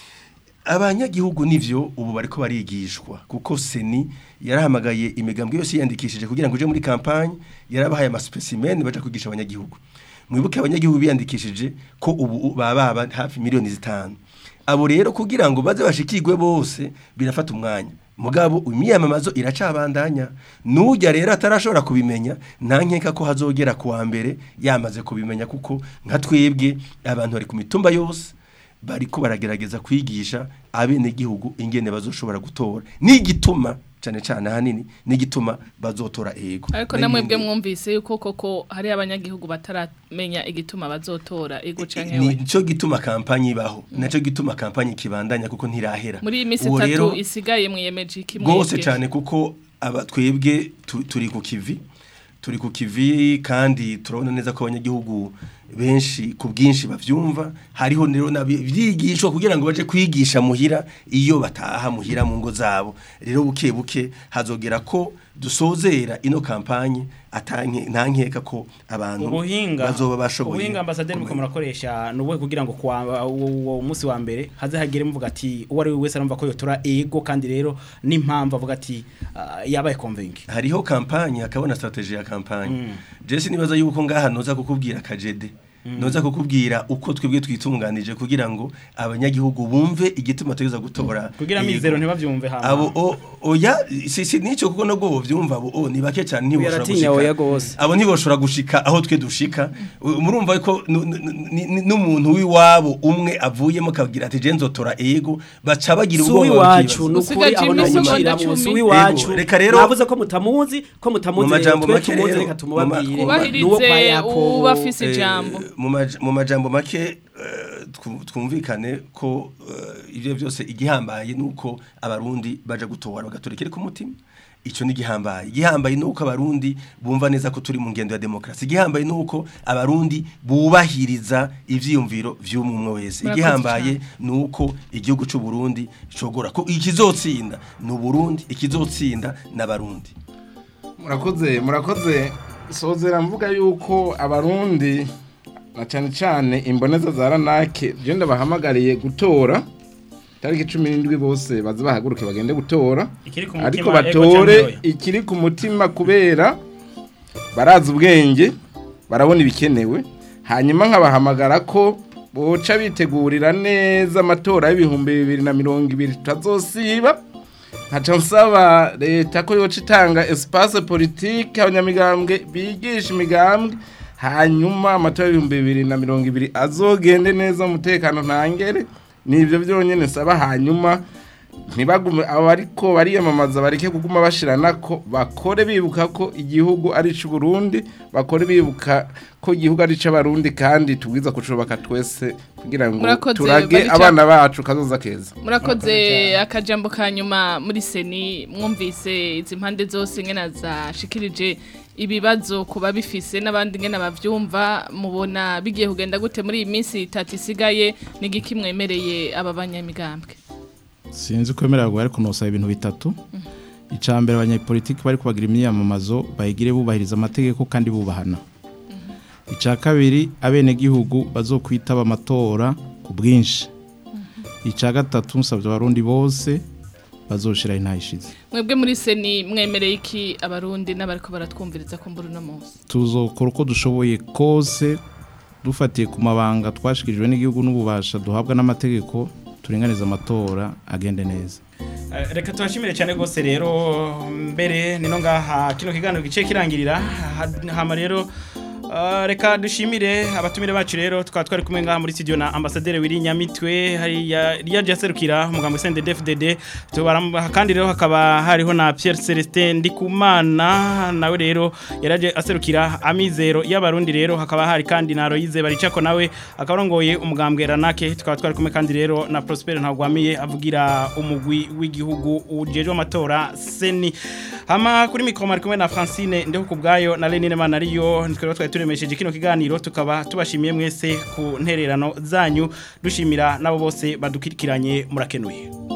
S3: abanyagihugu nivyo ubu bariko barigishwa kuko seni yarahamagaye imigambwe yose yiyandikishije kugira ngo uje muri kampanye yarabahaye amaspecimen baja kwigisha abanyagihugu mwibuke abanyagihugu biyandikishije ko ubu baba baba hafi miliyoni zitanu abo rero kugira ngo baze bashikirwe bose birafata umwanya mugabo imyamamazo iracabandanya nujya rero atarashobora kubimenya nta nkeka ko hazogera kuwa mbere yamaze kubimenya kuko nka twebwe abantu bari ku mitumba yose bariko baragerageza kwigisha abenegihugu ingene bazoshobora gutora n'igituma cyane cyane ahanini n'igituma bazotora ego
S1: ariko namwe bwe mwumvise yuko koko hari abanyagihugu bataramenya igituma bazotora ego canke we
S3: nico gituma kampanye ibaho naco gituma kampanye kibandanya kuko ntirahera
S1: muri iyi minsi
S3: Uwo rero-
S1: itatu isigaye mwiyemeje iki
S3: rwose
S1: mwebwe?
S3: cyane kuko aba twebwe tu- turi ku kivi turi ku kivi kandi turabona neza ko abanyagihugu benshi ku bwinshi bavyumva hariho rero nabyigishwa kugira ngo baje kwigisha muhira iyo bataha muhira mu ngo zabo rero buke buke hazogera ko dusozera ino kampanye atanke nta nkeka ko abantu
S2: ubuhinga
S3: bazoba bashoboye
S2: ubuhinga ambasaderi muko murakoresha nubuhe kugira ngo kwa uwo munsi wa mbere haze hagere muvuga ati uwo ari we wese arumva ko yotora ego kandi rero n'impamvu avuga ati ah, yabaye convince
S3: hariho kampanye hakabona strategy ya kampanye
S2: Mm.
S3: Jesse nibaza yuko ngaha noza kukubwira kajede noza kukubwira uko twebwe twitunganije kugira ngo abanyagihugu bumve igituma tugeza gutora
S2: kugira
S3: yego.
S2: amizero ntibavyumve hama
S3: abo o, oya si si nico kuko no go vyumva abo o ni bake cyane ntiboshora
S4: Yaratinya oya gose.
S3: abo ntiboshora gushika aho twe dushika U- murumva ko nu- nu- ni- ni- n'umuntu w'iwabo umwe avuyemo kagira ati je nzotora ego baca bagira
S4: si
S3: ubwoba
S4: uw'iwacu
S3: bakibaza.
S4: ni ukuri aho namuciramo si uw'iwacu
S3: Ego, reka rero
S4: navuze ko mutamuzi ko mutamuzi
S3: Mu majambo
S4: twe
S3: make
S4: tumuzi
S3: rero,
S4: reka
S3: mu
S4: tumubabwire
S3: ma-
S4: Nuwo kwa
S1: Ubahirize
S4: Yakobo.
S1: uba afise
S3: Eh,
S1: ijambo
S3: mu maj- mu majambo make eh, twu- twumvikane ko eh, ivyo byose igihambaye nuko abarundi baja gutora bagatora ikiri ku mutima ico ni gihambaye igihambaye nuko abarundi bumva neza ko turi mu ngendo ya demokrasi igihambaye nuko abarundi bubahiriza ivyiyumviro vy'umwe wese
S1: Murakoze
S3: igihambaye nuko igihugu c'u Burundi cogora ko ikizotsinda ni Burundi ikizotsinda n'abarundi
S5: murakoze murakoze sozera mvuga yuko abarundi na cyane cyane imboneza za ranake je ndabahamagariye gutora tariki cumi n'indwi bose baze bahaguruke bagende gutora
S2: Ikiri ku mutima,
S5: ariko
S2: ego
S5: batore
S2: canke oya?
S5: ikiri ku mutima kubera barazi ubwenge barabona ibikenewe hanyuma nkabahamagara ko boca bitegurira neza amatora y'ibihumbi bibiri na mirongo ibiri tutazosiba nkaca nsaba leta ko yoca itanga espace politique abanyamigambwe bigisha imigambwe hanyuma amatora y'ibihumbi bibiri na mirongo ibiri azogende neza umutekano ntangere nivyo byonyene nsaba hanyuma ntibagume abariko bariyamamaza bareke kuguma bashirana ko bakore bibuka ko igihugu ari cy'u Burundi bakore bibuka ko igihugu ari cy'abarundi kandi tubwiza kucubaka twese kugira ngo
S1: Murakoze,
S5: turage
S1: Barica.
S5: abana bacu kazoza keza
S1: murakoze akajambo ka nyuma muri seni mwumvise izi mpande zose nkena zashikirije ibibazo kuba bifise n'abandi nkena bavyumva mubona bigiye kugenda gute muri iyi minsi itatu isigaye n'igiki mwemereye aba banyamigambwe
S6: sinzi ko yemerera ngo ariko nosaba ibintu bitatu icya mbere abanyapolitiki bari kubagira imyiyamamazo bayigire bubahiriza amategeko kandi bubahana icya kabiri abenegihugu bazokwitaba amatora ku bwinshi icya gatatu nsabye abarundi bose bazoshira intayishize
S1: mwebwe muri seni mwemereye iki abarundi n'abariko baratwumviriza ku mbura uno munsi
S6: tuzokora uko dushoboye kose dufatiye ku mabanga twashikirijwe n'igihugu n'ububasha duhabwa n'amategeko turinganiza amatora agende neza
S2: Eh, reka tubashimire cyane rwose rero mbere nino ngaha kino kiganiro gice kirangirira Ha- hama rero Uh, reka dushimire abatumire bacu rero tukaba twari kumwe ngaha muri studio na ambassadeur Wiri Nyamitwe hariya ryaje aserukira umugambwe CNDD-FDD tubara kandi rero hakaba hariho na Pierre Celestin Ndikumana nawe rero yaraje aserukira amizero y'abarundi rero hakaba hari kandi na Royize baricako nawe akarongoye umugambwe Ranake tukaba twari kumwe kandi rero na Prosper Ntagwamiye avugira umugwi w'igihugu ujeje amatora Seni hama kuri mikro mari kumwe na Francine ndeho kubgayo na Lenine Manariyo twari twari turemesheje kino kiganiro tukaba tubashimiye mwese ku ntererano zanyu dushimira nabo bose badukirikiranye murakenuye